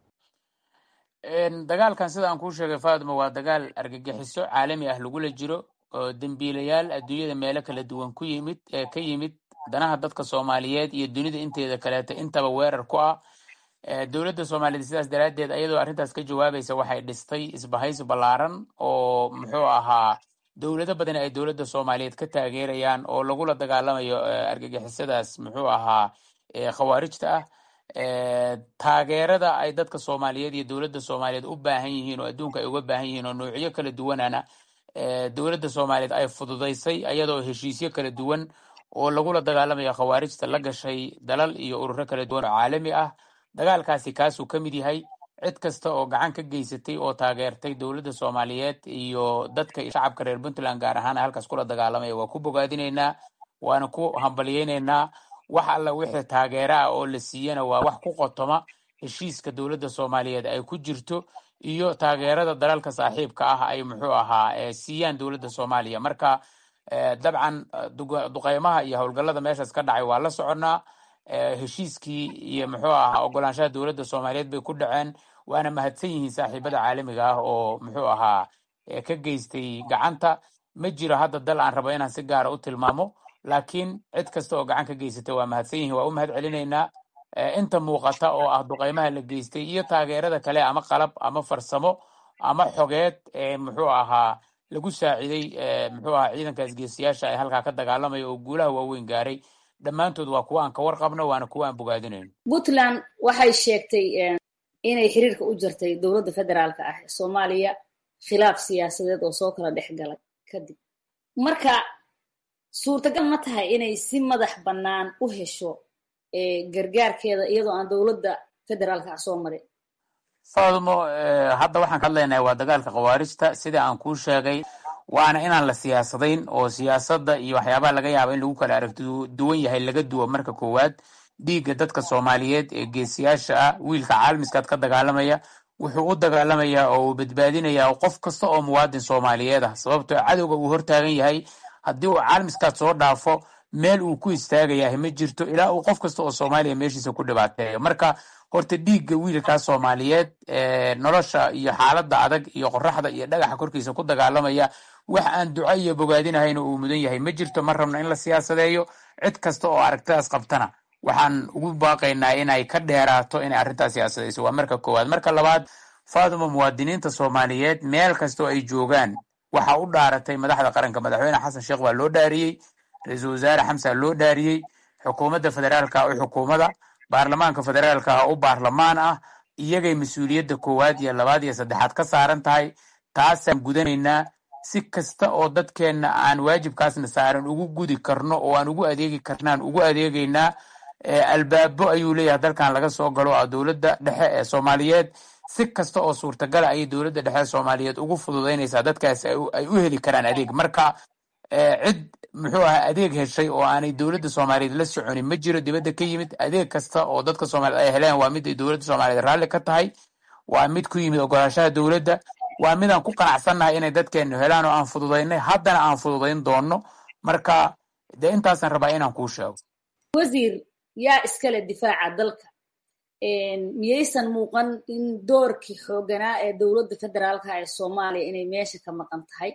dagaalkan sida aan kuu sheegay fatima waa dagaal argagixiso caalami ah lagula jiro oo dembiilayaal adduunyada meelo kala duwan ku yimid ee ka yimid danaha dadka soomaaliyeed iyo dunida inteeda kaleeto intaba weerar ku ah dowladda soomaaliyeed sidaas daraaddeed ayadoo arrintaas ka jawaabaysa waxay dhistay isbahaysi ballaaran oo muxuu ahaa dowlado badan ay dowladda soomaaliyeed ka taageerayaan oo lagula dagaalamayo argagixisadaas muxuu ahaa khawaarijta ah taageerada ay dadka soomaaliyeed iyo dowladda soomaaliyeed u baahan yihiin oo adduunka ay uga baahan yihiin oo noocyo kala duwanana dowladda soomaaliyeed ay fududaysay ayadoo heshiisyo kala duwan oo lagula dagaalamayo khawaarijta la gashay dalal iyo ururo kala duwan oo caalami ah dagaalkaasi kaasuu ka mid yahay cid kasta oo gacan ka geysatay oo taageertay dowladda soomaaliyeed iyo dadka shacabka reer puntland gaar ahaan halkaas kula dagaalamaya waa ku bogaadinaynaa waana ku hambalyeynaynaa wax alla wixii taageero ah oo la siiyana waa wax ku qotoma heshiiska dowladda soomaaliyeed ay ku jirto iyo taageerada dalalka saaxiibka ah ay muxuu ahaa siiyaan dowladda soomaaliya marka dabcan duqeymaha iyo howlgallada meeshaas ka dhacay waa la soconnaa heshiiskii iyo muxuu ahaa ogolaanshaha dowladda soomaaliyeed bay ku dhaceen waana mahadsan yihiin saaxiibada caalamiga ah oo muxuu ahaa ka geystay gacanta ma jiro hadda dal aan rabo inaan si gaara u tilmaamo laakiin cid kasta oo gacan ka geysatay waa mahadsan yihiin waa u mahad celinaynaa inta muuqata oo ah duqeymaha la geystay iyo taageerada kale ama qalab ama farsamo ama xogeed ee muxuu ahaa lagu saaciday muxuu ahaa ciidankaas geesiyaasha ay halkaa ka dagaalamaya oo guulaha waaweyn gaaray dhammaantood waa kuwa aan ka warqabno waana kuwa aan bogaadinayno puntland waxay sheegtay inay xiriirka u jirtay dowladda federaalka ah ee soomaaliya khilaaf siyaasadeed oo soo kala dhex galay kadib marka suurtagal ma tahay inay si madax bannaan u hesho gargaarkeeda iyadoo aan dowladda federaalka ah soo marin faadmo hadda waxaan ka hadlaynaha waa dagaalka khawaarijta sida aan kuu sheegay waana inaan la siyaasadayn oo siyaasadda iyo waxyaabaha laga yaaba in lagu kala aragti duwan yahay laga duwo marka koowaad dhiigga dadka soomaaliyeed ee geesiyaasha ah wiilka caalamiskaad ka dagaalamaya wuxuu u dagaalamayaa oo uu badbaadinayaa qof kasta oo muwaadin soomaaliyeed ah sababtoo cadowga uu hortaagan yahay haddii uu caalamiskaad soo dhaafo meel uu ku istaagayahay ma jirto ilaa uu qof kasta oo soomaaliya meeshiisa ku dhibaateeyo marka horta dhiigga wiilkaa soomaaliyeed nolosha iyo xaaladda adag iyo qoraxda iyo dhagaxa korkiisa ku dagaalamaya wax aan duco iyo bogaadinahayna uu mudan yahay ma jirto ma rabno in la siyaasadeeyo cid kasta oo aragtidaas qabtana waxaan ugu baaqaynaa inay ka dheeraato inay arrintaas siyaasadayso waa marka koowaad marka labaad faaduma muwaadiniinta soomaaliyeed meel kasta oo ay joogaan waxaa u dhaaratay madaxda qaranka madaxweyne xasan sheekh baa loo dhaariyey ra-iisul wasaare xamsa loo dhaariyey xukuumadda federaalka u xukuumada baarlamaanka federaalka ah u baarlamaan ah iyagay mas-uuliyadda koowaad iyo labaad iyo saddexaad ka saaran tahay taasaan gudanaynaa si kasta oo dadkeenna aan waajibkaasna saaran ugu gudi karno oo aan ugu adeegi karnaan ugu adeegaynaa albaabo ayuu leeyahay dalkan laga soo galo a dowladda dhexe ee soomaaliyeed si kasta oo suurtagala ayay dowladda dhexe ee soomaaliyeed ugu fududaynaysaa dadkaas ay u heli karaan adeeg marka cid muxuu ahaa adeeg heshay oo aanay dowladda soomaaliyeed la soconin ma jiro dibadda ka yimid adeeg kasta oo dadka soomaaliyeed ay heleen waa mid ay dowladda soomaaliyeed raalli ka tahay waa mid ku yimid ogolaashaha dowladda waa mid aan ku qanacsannahay inay dadkeenu helaan oo aan fududaynay haddana aan fududayn doonno marka dee intaasaan rabaa inaan kuu sheego wasiir yaa iskale difaaca dalka miyaysan muuqan in doorkii xooganaa ee dowladda federaalka ee soomaaliya inay meesha ka maqan tahay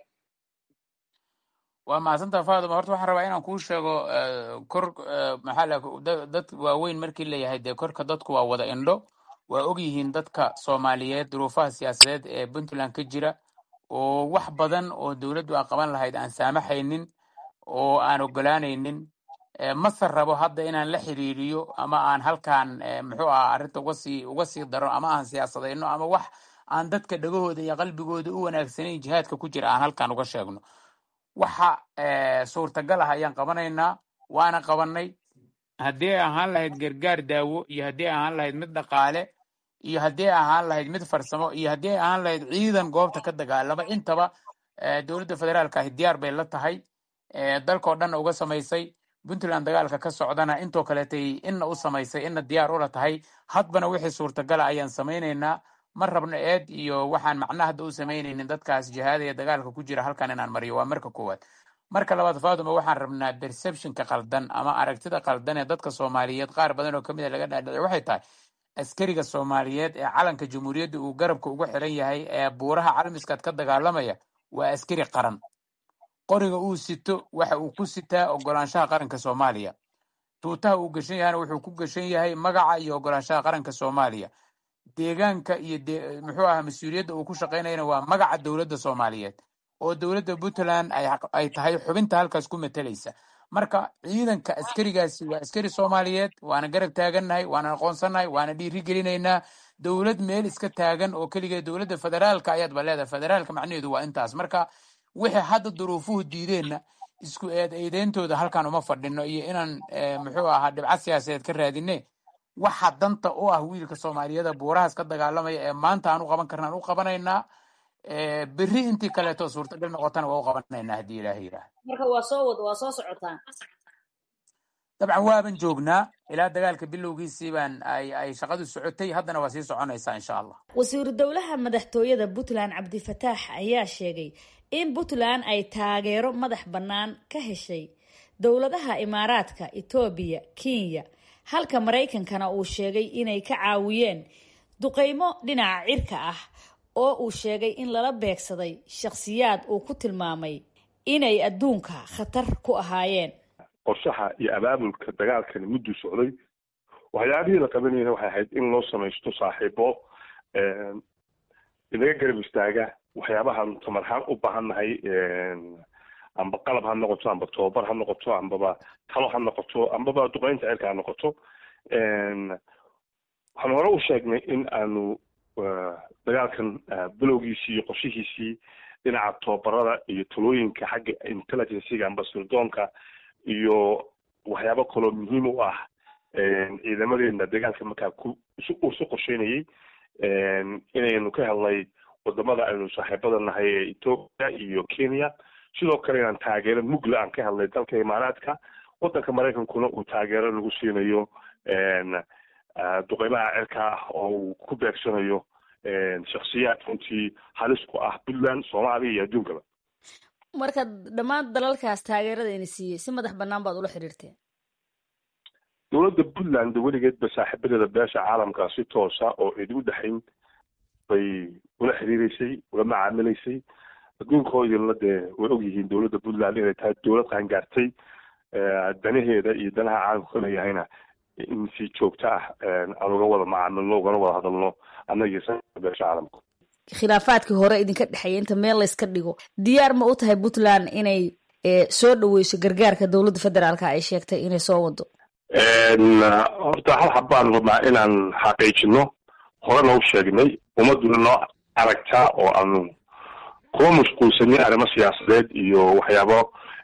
waa mahadsantaa faaduma horta waxaan rabaa inaan kuu sheego kor maxaa la dad waaweyn markii layahay dee korka dadku waa wada indho waa og yihiin dadka soomaaliyeed duruufaha siyaasadeed ee puntland ka jira oo wax badan oo dowladdu aan qaban lahayd aan saamaxaynin oo aan ogolaanaynin mase rabo hadda inaan la xiriiriyo ama aan halkaan muxuu aha arrinta uga sii uga sii daro ama aan siyaasadayno ama wax aan dadka dhagahooda iyo qalbigooda u wanaagsanayn jihaadka ku jira aan halkaan uga sheegno waxa suurtagal ah ayaan qabanaynaa waana qabanay haddii ay ahaan lahayd gargaar daawo iyo haddii ay ahaan lahayd mid dhaqaale iyo haddii ay ahaan lahayd mid farsamo iyo haddii ay ahaan lahayd ciidan goobta ka dagaalama intaba dowladda federaalka ahi diyaar bay la tahay dalkao dhanna uga samaysay puntland dagaalka ka socdana intoo kaleetay inna u samaysay inna diyaar ula tahay hadbana wixii suurtagala ayaan samaynaynaa ma rabno eed iyo waxaan macna hadda u samaynaynin dadkaas jihaada ee dagaalka ku jira halkan inaan mariyo waa marka koowaad marka labaad faatuma waxaan rabnaa perceptionka qaldan ama aragtida qaldan ee dadka soomaaliyeed qaar badan oo kamid a laga dhaadhicay waxay tahay askariga soomaaliyeed ee calanka jamhuuriyadda uu garabka ugu xiran yahay ee buuraha calmiskaad ka dagaalamaya waa askari qaran qoriga uu sito waxa uu ku sitaa ogolaanshaha qaranka soomaaliya tuutaha uu gashan yahana wuxuu ku gashan yahay magaca iyo ogolaanshaha qaranka soomaaliya deegaanka iyo muxuu aha mas-uuliyadda uu ku shaqaynayana waa magaca dowladda soomaaliyeed oo dowladda puntland ay tahay xubinta halkaas ku matalaysa marka ciidanka askarigaasi waa askari soomaaliyeed waana garab taagannahay waana aqoonsannahay waana dhiiri gelinaynaa dowlad meel iska taagan oo keligeed dowladda federaalka ayaadba leedahay federaalka macnaheedu waa intaas marka wixii hadda duruufuhu diideenna isku eed eedeyntooda halkan uma fadhino iyo inaan muxuu ahaa dhibcad siyaasadeed ka raadine waxa danta u ah wiilka soomaaliyada buurahaas ka dagaalamaya ee maanta aan u qaban karna aan u qabanaynaa berri intii kaleeto suurtagal noqotana waa u qabanaynaa haddii ilaahay yidhaah marka waa soo wad waa soo socotaan dabcan waaban joognaa ilaa dagaalka bilowgiisii baan ay ay shaqadu socotay haddana waa sii soconaysaa insha allah wasiiru dowlaha madaxtooyada puntland cabdifataax ayaa sheegay in puntland ay taageero madax bannaan ka heshay dowladaha imaaraadka etoobiya kenya halka maraykankana uu sheegay inay ka caawiyeen duqeymo dhinaca cirka ah oo uu sheegay in lala beegsaday shakhsiyaad uu ku tilmaamay inay adduunka khatar ku ahaayeen qorshaha iyo abaabulka dagaalkani mudduu socday waxyaabihii la qabanayna waxay ahayd in loo samaysto saaxiibo inaga garab istaaga waxyaabahaan tamarhaan u baahannahay amba qalab ha noqoto amba tababar ha noqoto ambaba talo ha noqoto ambaba duqeynta cirka ha noqoto waxaan hore u sheegnay in aanu dagaalkan bilowgiisii iyo qorshihiisii dhinaca tababarada iyo talooyinka xagga intelligenciga amba sirdoonka iyo waxyaabo kaloo muhiim u ah ciidamadeena dagaalka markaa ku isu qorsheynayay inaynu ka helnay wadamada aynu saaxiibada nahay ee ethoopia iyo kenya sidoo kale inaan taageero mugla aan ka helnay dalka imaaraadka wadanka maraykankuna uu taageero lagu siinayo duqeymaha cirka ah oo uu ku beegsanayo shaksiyaad runtii halis ku ah puntland soomaaliya iyo adduunkaba marka dhammaan dalalkaas taageerada ina siiyey si madax banaan baad ula xiriirteen dowladda puntland weligeedba saaxiibadeeda beesha caalamka si toosa oo cidi u dhexayn bay ula xiriireysay ula macaamilaysay adduunkoodina dee way ogyihiin dowladda puntland inay tahay dowlad qaangaartay danaheeda iyo danaha caalamka ka leeyahayna in si joogto ah aan uga wada macaamilno ugana wada hadalno annagiyo beesha caalamka khilaafaadkii hore idinka dhexeeya inta meel layska dhigo diyaar ma u tahay puntland inay soo dhaweyso gargaarka dowladda federaalka ay sheegtay inay soo wado horta hal xabbaan rabnaa inaan xaqiijino horena u sheegnay ummaduna noo aragtaa oo aanu kuma mashquulsanin arrimo siyaasadeed iyo waxyaabo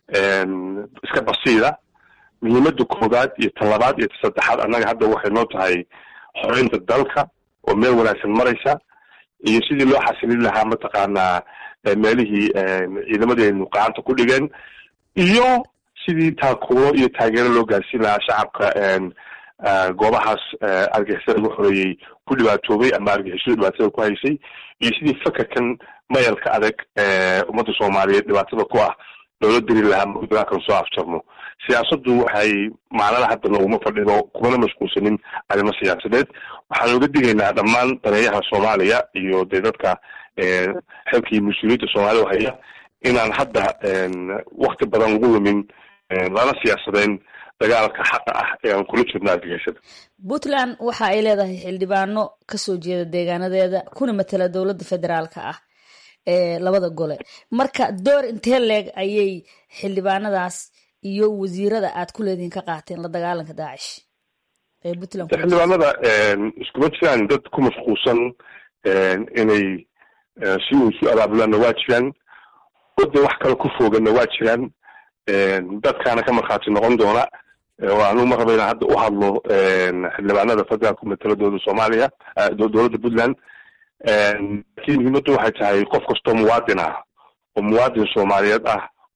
iska basiida muhiimada koowaad iyo ta labaad iyo ta saddexaad annaga hadda waxay noo tahay xoreynta dalka oo meel wanaagsan maraysa iyo sidii loo xasilin lahaa mataqaanaa meelihii ciidamadeenu gacanta ku dhigeen iyo sidii taakuuro iyo taageero loo gaarsiin lahaa shacabka goobahaas argixisada lagu xoreeyey ku dhibaatoobay ama argixisadu dhibaatada ku haysay iyo sidii fakerkan mayalka adag ummadda soomaaliyeed dhibaatada ku ah loola diri lahaa dagaalkan soo afjarno siyaasaddu waxay macnada hadda nooguma fadhido kumana mashquulsanin arrimo siyaasadeed waxaan oga digaynaa dhammaan daneeyaha soomaaliya iyo dee dadka xilkii mas-uuliyadda soomaaliya haya inaan hadda wakti badan lagu lumin lana siyaasadeyn dagaalka xaqa ah ee aan kula jirno argagixisada puntland waxa ay leedahay xildhibaano kasoo jeeda deegaanadeeda kuna matala dowladda federaalka ah ee labada gole marka door intee leeg ayay xildhibaanadaas iyo wasiirada aad ku leedihiin ka qaateen la dagaalanka daacish ee puntland xildhibaanada iskuma jiraan dad ku mashquulsan inay si uu isu abaabulaanna waa jiraan wada wax kale ku foganna waa jiraan dadkaana ka markhaati noqon doona oo anu ma raba inaan hadda u hadlo xildhibaanada federaalka mataladooda soomaaliya dowladda puntland laakiin muhiimaddu waxay tahay qof kastoo muwaadin ah oo muwaadin soomaaliyeed ah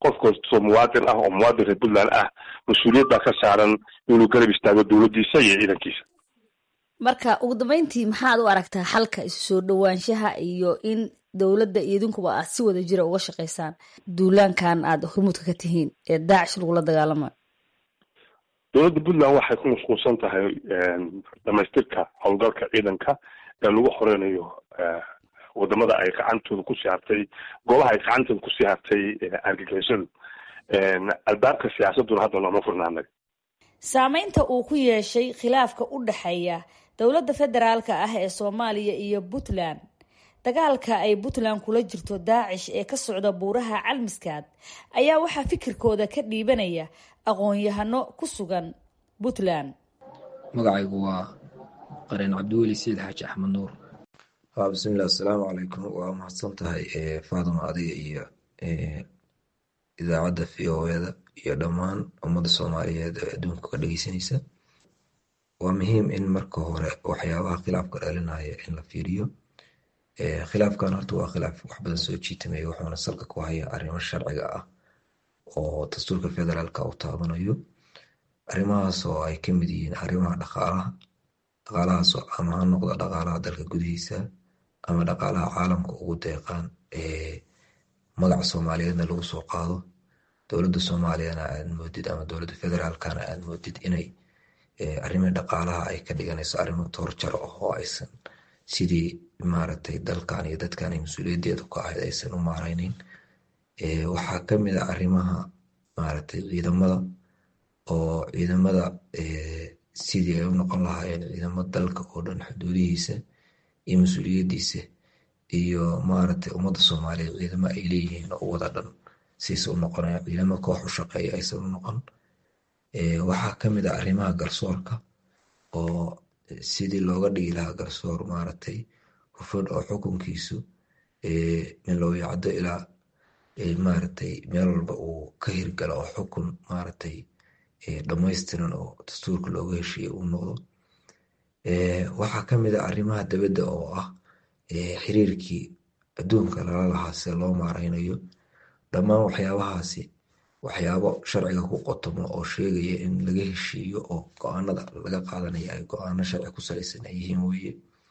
qof kastoo muwaadin ah oo muwaadin reer puntland ah mas-uuliyad baa ka saaran inuu garab istaago dowladdiisa iyo ciidankiisa marka ugu dambeyntii maxaad u aragtaa xalka isu soo dhowaanshaha iyo in dowladda iyo idinkuba aad si wada jira uga shaqaysaan duulaankan aad hormuudka ka tihiin ee daacish lagula dagaalamayo dowladda puntland waxay ku mashquulsan tahay dhamaystirka howlgalka ciidanka ee lagu xoreynayo wadamada ay gacantooda kusii hartay goobaha ay gacantooda kusii hartay argagixisadu albaabka siyaasaduna hadda looma furnaanay saameynta uu ku yeeshay khilaafka u dhexeeya dowladda federaalka ah ee soomaaliya iyo puntland dagaalka ay puntland kula jirto daacish ee ka socda buuraha calmiskaad ayaa waxaa fikirkooda ka dhiibanaya aqoon-yahano ku sugan puntland magacaygu waa qareen cabdiweli sayid xaaji axmed nuur bismilah asalaamu calaykum waa mahadsan tahay faaduma adiga iyo idaacadda v o eda iyo dhammaan ummadda soomaaliyeed ee adduunka ka dhegeysanaysa waa muhiim in marka hore waxyaabaha khilaafka dhalinaya in la fiiriyo khilaafkan horta waa khilaaf wax badan soo jiitamaya wuxuuna salka ku haya arrimo sharciga ah oo dastuurka federaalka uu taabanayo arrimahaas oo ay ka mid yihiin arrimaha dhaqaalaha dhaqaalahaasoo ama ha noqdo dhaqaalaha dalka gudihiisa ama dhaqaalaha caalamka ugu deeqaan ee magaca soomaaliyeedna lagu soo qaado dowladda soomaaliyana aad moodid ama dowladda federaalkana aad moodid inay arrimii dhaqaalaha ay ka dhiganayso arrimo toorjaro ah oo aysan sidii maaragtay dalkan iyo dadkan ay mas-uuliyaddeedu ka ahayd aysan u maareyneyn waxaa ka mid a arrimaha maaragtay ciidamada oo ciidamada sidii ay u noqon lahaayeen ciidamo dalka oo dhan xuduudihiisa iyo mas-uuliyaddiisa iyo maaragtay ummadda soomaaliyeed ciidamo ay leeyihiin oo wada dhan siisa u noqonaya ciidamo koox u shaqeeya aysan u noqon waxaa ka mid a arrimaha garsoorka oo sidii looga dhigi lahaa garsoor maaragtay hufan oo xukunkiisu min loo yacdo ilaa maaragtay meel walba uu ka hirgalo oo xukun maaragtay dhamaystiran oo dastuurka looga heshiiya uu noqdo waxaa ka mid a arrimaha dabadda oo ah xiriirkii adduunka lala lahaa sida loo maareynayo dhammaan waxyaabahaasi waxyaabo sharciga ku qotomo oo sheegaya in laga heshiiyo oo go-aanada laga qaadanaya ay go-aano sharci ku salaysan ay yihiin weye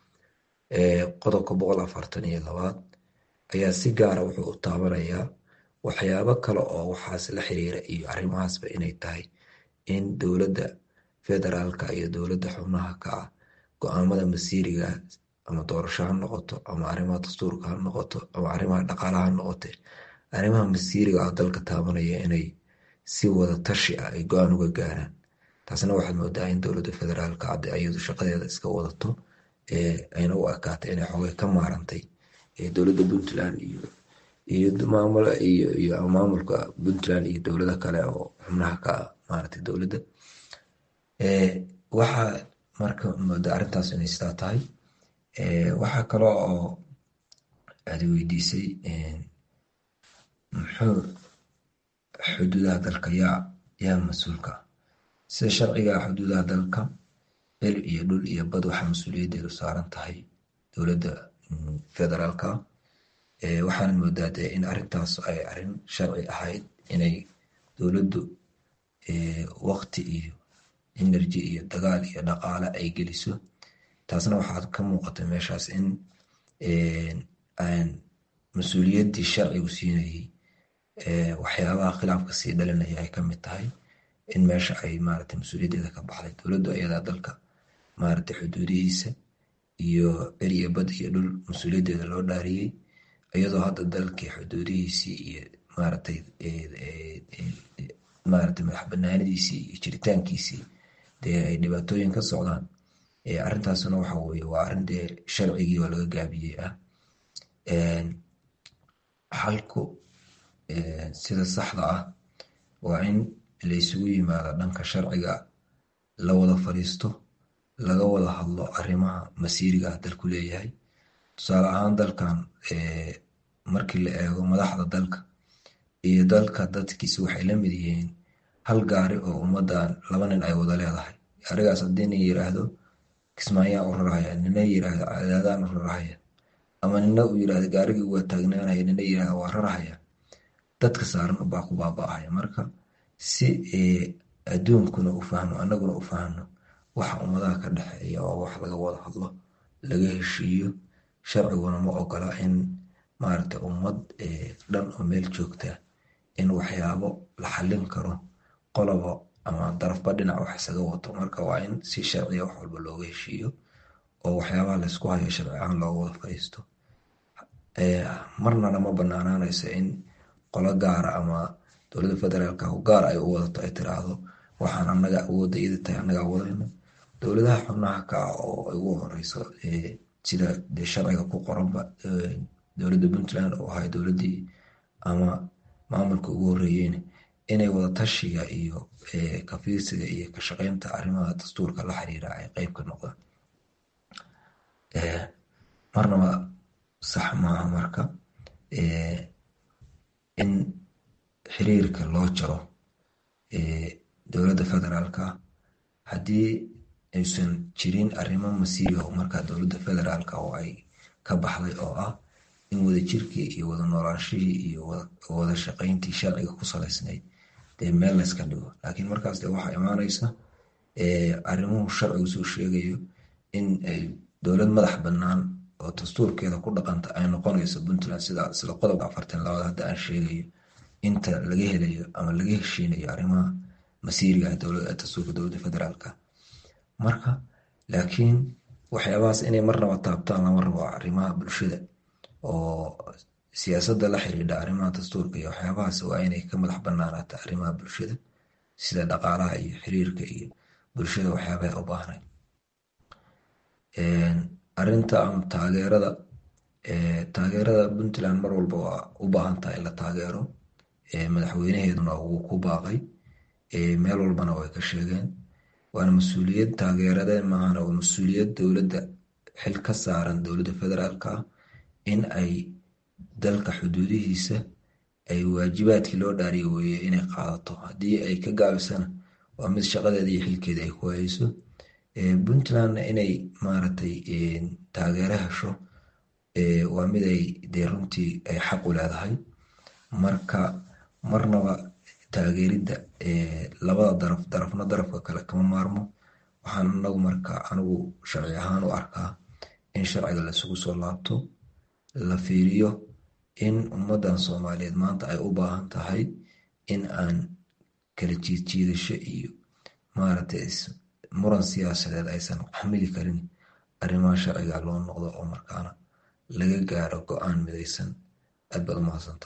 qodobka boqol afartan iyo labaad ayaa si gaara wuxuu u taabanayaa waxyaabo kale oo waxaas la xiriira iyo arrimahaasba inay tahay in dowladda federaalka iyo dowladda xubnaha ka ah go-aamada masiiriga ama doorasho ha noqoto ama arrimaha dastuurka ha noqoto ama arrimaha dhaqaalaha ha noqote arrimaha masiiriga ah dalka taabanaya inay si wada tashi ah ay go-aan uga gaaraan taasna waxaad moodaa in dowladda federaalka hadda iyadu shaqadeeda iska wadato ayna u ekaatay inay xoogay ka maarantay dowladda puntland iyo iyo maamul iyo iyo maamulka puntland iyo dowlado kale oo xubnaha ka ah maaragtay dowladda waxaa marka moodaa arrintaas inay sidaa tahay waxaa kale oo aad weydiisay muxuu xuduudaha dalka yaa yaa mas-uulka ah sida sharciga xuduudaha dalka cil iyo dhul iyo bad waxaa mas-uuliyaddeedu saaran tahay dowladda federaalka waxaana moodaa dee in arrintaas ay arrin sharci ahayd inay dowladdu waqti iyo energy iyo dagaal iyo dhaqaale ay geliso taasna waxaad ka muuqata meeshaas in aan mas-uuliyaddii sharcigu siinayay waxyaabaha khilaafka sii dhalinaya ay kamid tahay in meesha ay maaragtay mas-uuliyaddeeda ka baxday dowladdu ayadaa dalka maaragtay xuduudihiisa iyo cil iyo bad iyo dhul mas-uuliyaddeeda loo dhaariyey iyadoo hadda dalkii xuduudihiisii iyo maaragtay maaragtay madax banaanidiisii iyo jiritaankiisii dee ay dhibaatooyin ka socdaan arrintaasna waxa weye waa arrin dee sharcigii oo laga gaabiyey ah xalku sida saxda ah waa in laysugu yimaado dhanka sharciga la wada fadhiisto laga wada hadlo arrimaha masiiriga ah dalku leeyahay tusaale ahaan dalkan markii la eego madaxda dalka iyo dalka dadkiisa waxay la mid yihiin hal gaari oo ummadan laba nin ay wada leedahay gaarigaas haddii nin yiraahdo kismaayaan u rarahaya nina yiraahdo cadaadaan u rarahaya ama nina uu yirahdo gaarigii waa taagnaanaya nina yirahdo waa rarahaya dadka saaran ubaa ku baaba-aya marka si adduunkuna u fahmo annaguna u fahno waxa ummadaha ka dhexeeya oo wax laga wada hadlo laga heshiiyo sharciguna ma ogola in maaragta ummad dhan oo meel joogta in waxyaabo la xallin karo qolobo ama darafba dhinac wax isaga wato marka waa in si sharciya wax walba looga heshiiyo oo waxyaabaha laysku hayo sharci ahaan looga wada fadhiisto marnana ma banaanaanayso in qolo gaara ama dowladda federaalka gaar ay u wadato ay tiraahdo waxaan anaga awoodda iyada tahay annagaa wadayno dowladaha xubnaha ka ah oo ay ugu horeyso sida dee sharciga ku qoranba dowladda puntland oo ahay dowladdii ama maamulka ugu horeeyeen inay wada tashiga iyo kafiirsiga iyo ka shaqeynta arrimaha dastuurka la xiriira ay qeyb ka noqdaan marnaba sax maaha marka in xiriirka loo jaro dowladda federaalka haddii aysan jirin arrimo masiibo markaa dowladda federaalka oo ay ka baxday oo ah in wadajirkii iyo wada noolaanshihii iyo wada shaqeyntii sharciga ku salaysnayd dee meel layska dhigo laakiin markaas de waxaa imaanaysa arrimuhu sharcigu soo sheegayo in ay dowlad madax bannaan oo dastuurkeeda ku dhaqanta ay noqonayso puntland sida sida qodobka afartan labaad hadda aan sheegayo inta laga helayo ama laga heshiinayo arrimaha masiiriga ah dastuurka dowladda federaalka marka laakiin waxyaabahaas inay marnaba taabtaan lama rabo arrimaha bulshada oo siyaasadda la xiriidha arrimaha dastuurka iyo waxyaabahaas waa inay ka madax banaanaata arrimaha bulshada sida dhaqaalaha iyo xiriirka iyo bulshada waxyaabaha u baahnay arinta ama taageerada taageerada puntland mar walba waa u baahan tahay in la taageero madaxweynaheeduna wuu ku baaqay meel walbana way ka sheegeen waana mas-uuliyad taageerade maahana waa mas-uuliyad dowladda xil ka saaran dowladda federaalka ah in ay dalka xuduudihiisa ay waajibaadkii loo dhaariyo weeye inay qaadato haddii ay ka gaabisana waa mid shaqadeeda iyo xilkeeda ay ku hayso puntlandna inay maaragtay taageero hesho waa mid ay dee runtii ay xaq u leedahay marka marnaba taageeridda labada daraf darafna darafka kale kama maarmo waxaan anagu marka anigu sharci ahaan u arkaa in sharciga laisugu soo laabto la fiiriyo in ummaddan soomaaliyeed maanta ay u baahan tahay in aan kala jiidjiidasho iyo maaragtay muran siyaasadeed aysan xamili karin arrimaha sharciga loo noqdo oo markaana laga gaaro go-aan midaysan aad baad u mahadsanta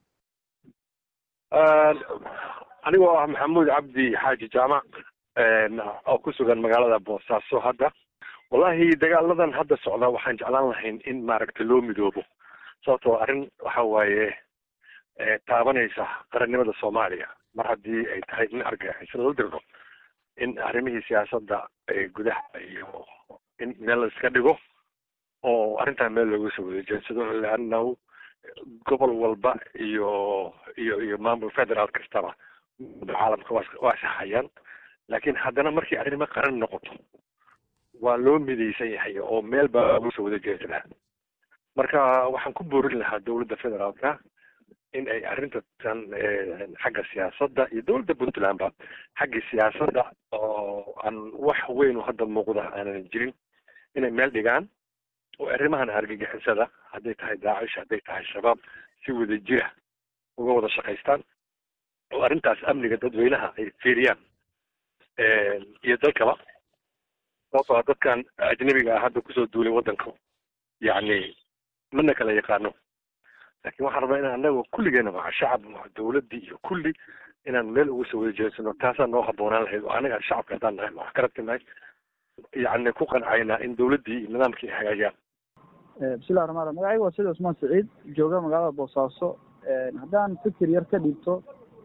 anigoo ah maxamuud cabdi xaaji jaamac oo ku sugan magaalada boosaaso hadda wallahi dagaaladan hadda socda waxaan jeclaan lahayn in maaragta loo midoobo sababtoo arrin waxa waaye taabanaysa qarannimada soomaaliya mar haddii ay tahay in argagixisada la dirdo in arrimihii siyaasadda gudaha iyo in meel la iska dhigo oo arrintan meel looga soo wada jeedsado leannahu gobol walba iyo iyo iyo maamul federaal kastaba caalamka waa saxayaan laakiin haddana markii arrimo qaran noqoto waa loo midaysan yahay oo meel baa looga soo wada jeedsadaa marka waxaan ku boorin lahaa dowladda federaalka in ay arrintan xagga siyaasadda iyo dowladda puntlandba xaggii siyaasadda oo aan wax weyn oo hadda muuqda aanan jirin inay meel dhigaan oo arrimahan argagixisada hadday tahay daacish hadday tahay shabaab si wada jira uga wada shaqaystaan oo arrintaas amniga dadweynaha ay fiiriyaan iyo dalkaba sababtoo a dadkan ajnabiga ah hadda kusoo duulay waddanka yacni mana kala yaqaano laakiin waxaan rabaa inaan anaga kulligeena maa shacab maa dowladdii iyo kulli inaan meel uga soo wada jeedsano taasaa noo habboonaan lahayd oo anaga shacabka haddaan nahay wax ka rabtinahay yacni ku qancayna in dowladdii iyo nidaamkii ay hagaajiyaan bismillahi raxmaan raxim magacayga waa sida cusmaan saciid jooga magaalada boosaaso haddaan fikir yar ka dhiibto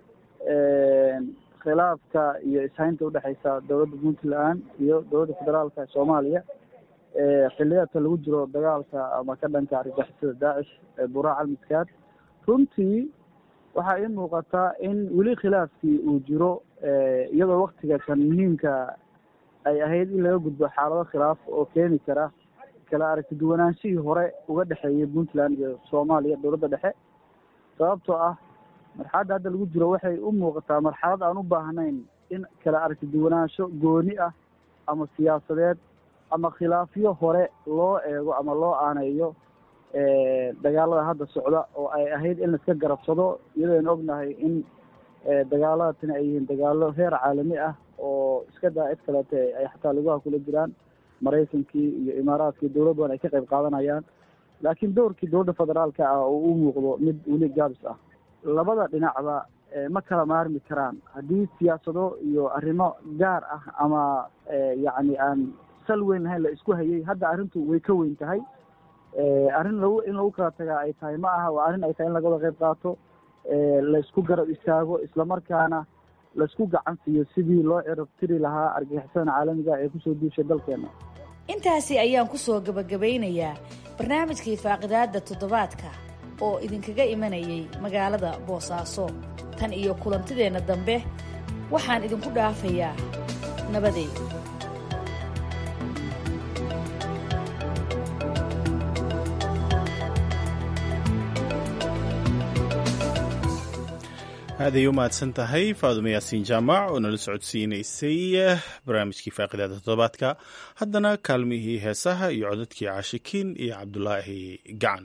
khilaafka iyo ishaynta udhexeysa dowladda puntland iyo dowladda federaalka ee soomaaliya xiliyaadka lagu jiro dagaalka ama ka dhanka argagixisada daacish ee buraa calmiskaad runtii waxaa ii muuqataa in weli khilaafkii uu jiro iyadoo waktiga kan muhiimka ay ahayd in laga gudbo xaalado khilaaf oo keeni kara kala aragti duwanaanshihii hore uga dhexeeyay puntland iyo soomaaliya dowladda dhexe sababtoo ah marxaladda hadda lagu jiro waxay u muuqataa marxalad aan u baahnayn in kala aragti duwanaansho gooni ah ama siyaasadeed ama khilaafyo hore loo eego ama loo aaneeyo dagaalada hadda socda oo ay ahayd in laiska garabsado iyadoo aynu ognahay in dagaalada tani ay yihiin dagaalo heer caalami ah oo iska daa cid kaleete ay xataa lugaha kula jiraan maraykankii iyo imaaraadkii dowlad badan ay ka qayb qaadanayaan laakiin doorkii dowladda federaalka ah oo u muuqdo mid weli gaabis ah labada dhinacba ma kala maarmi karaan haddii siyaasado iyo arrimo gaar ah ama yacni aan sal weyn lahayn la isku hayay hadda arrintu way ka weyn tahay arrin lagu in lagu kala tagaa ay tahay ma aha waa arrin ay tahay in laga wada qayb qaato laysku garab istaago islamarkaana laysku gacan siiyo sidii loo cirab tiri lahaa argagixisada caalamiga ee kusoo duushay dalkeena intaasi ayaan ku soo gabagabaynayaa barnaamijkii faaqidaadda toddobaadka oo idinkaga imanayay magaalada boosaaso tan iyo kulantideenna dambe waxaan idinku dhaafayaa nabadeed aaday u mahadsan tahay faadumo yaasiin jaamac oo nala socodsiinaysay barnaamijkii faaqidaada toddobaadka haddana kaalmihii heesaha iyo codadkii caashikiin iyo cabdulaahi gacan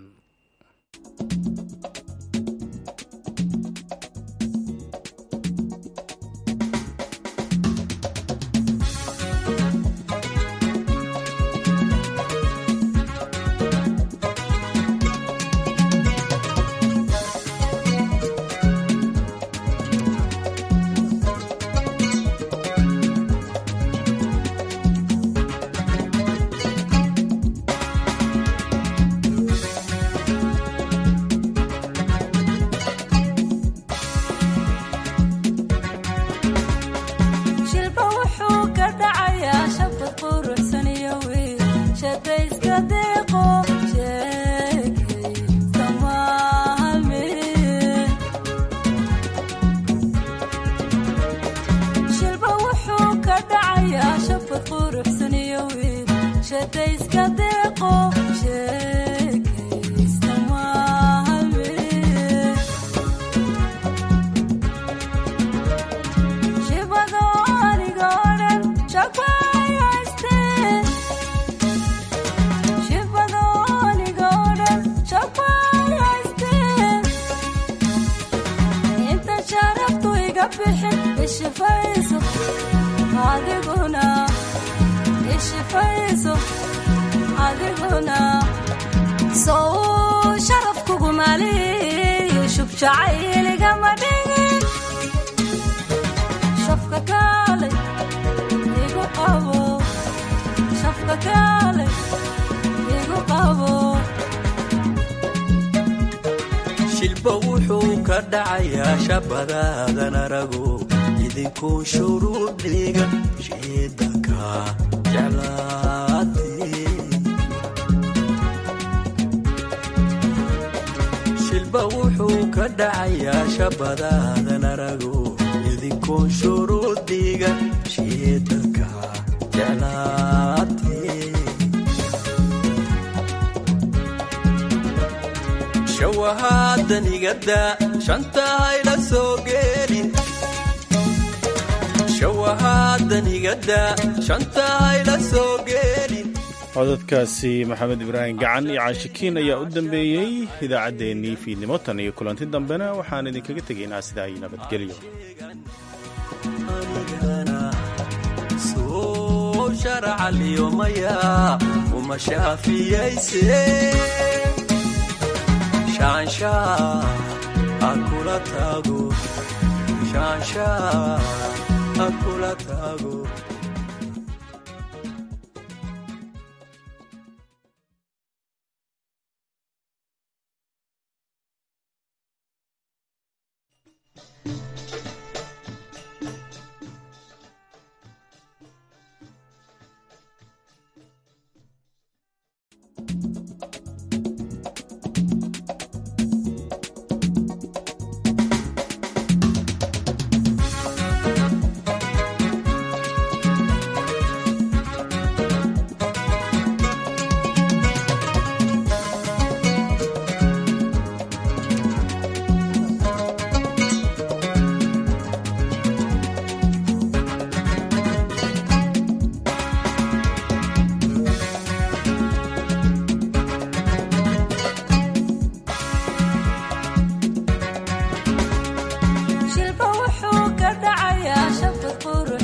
shilba wuxuu ka dhacayaa shabadaadan arago idinkuu shuruudhiga shiidanka jeclaati shilba wuxuu ka dhacayaa shabadaadan arago idinkuu shuruudhiga shiidanka jeclaati shawahaadanigadda shanta hayla soo geelin shawahaadanigadda shanta hayla soo geelin codadkaasi maxamed ibraahim gacan iyo caashikiin ayaa u dambeeyey idaacaddeenii fiidnimo tan iyo kulanti dambena waxaan idinkaga tegaynaa sidaa iyo nabadgelyo soo sharacaliyomaya uma shaafiyayse shaansha akula tago shaansha akula tago thank you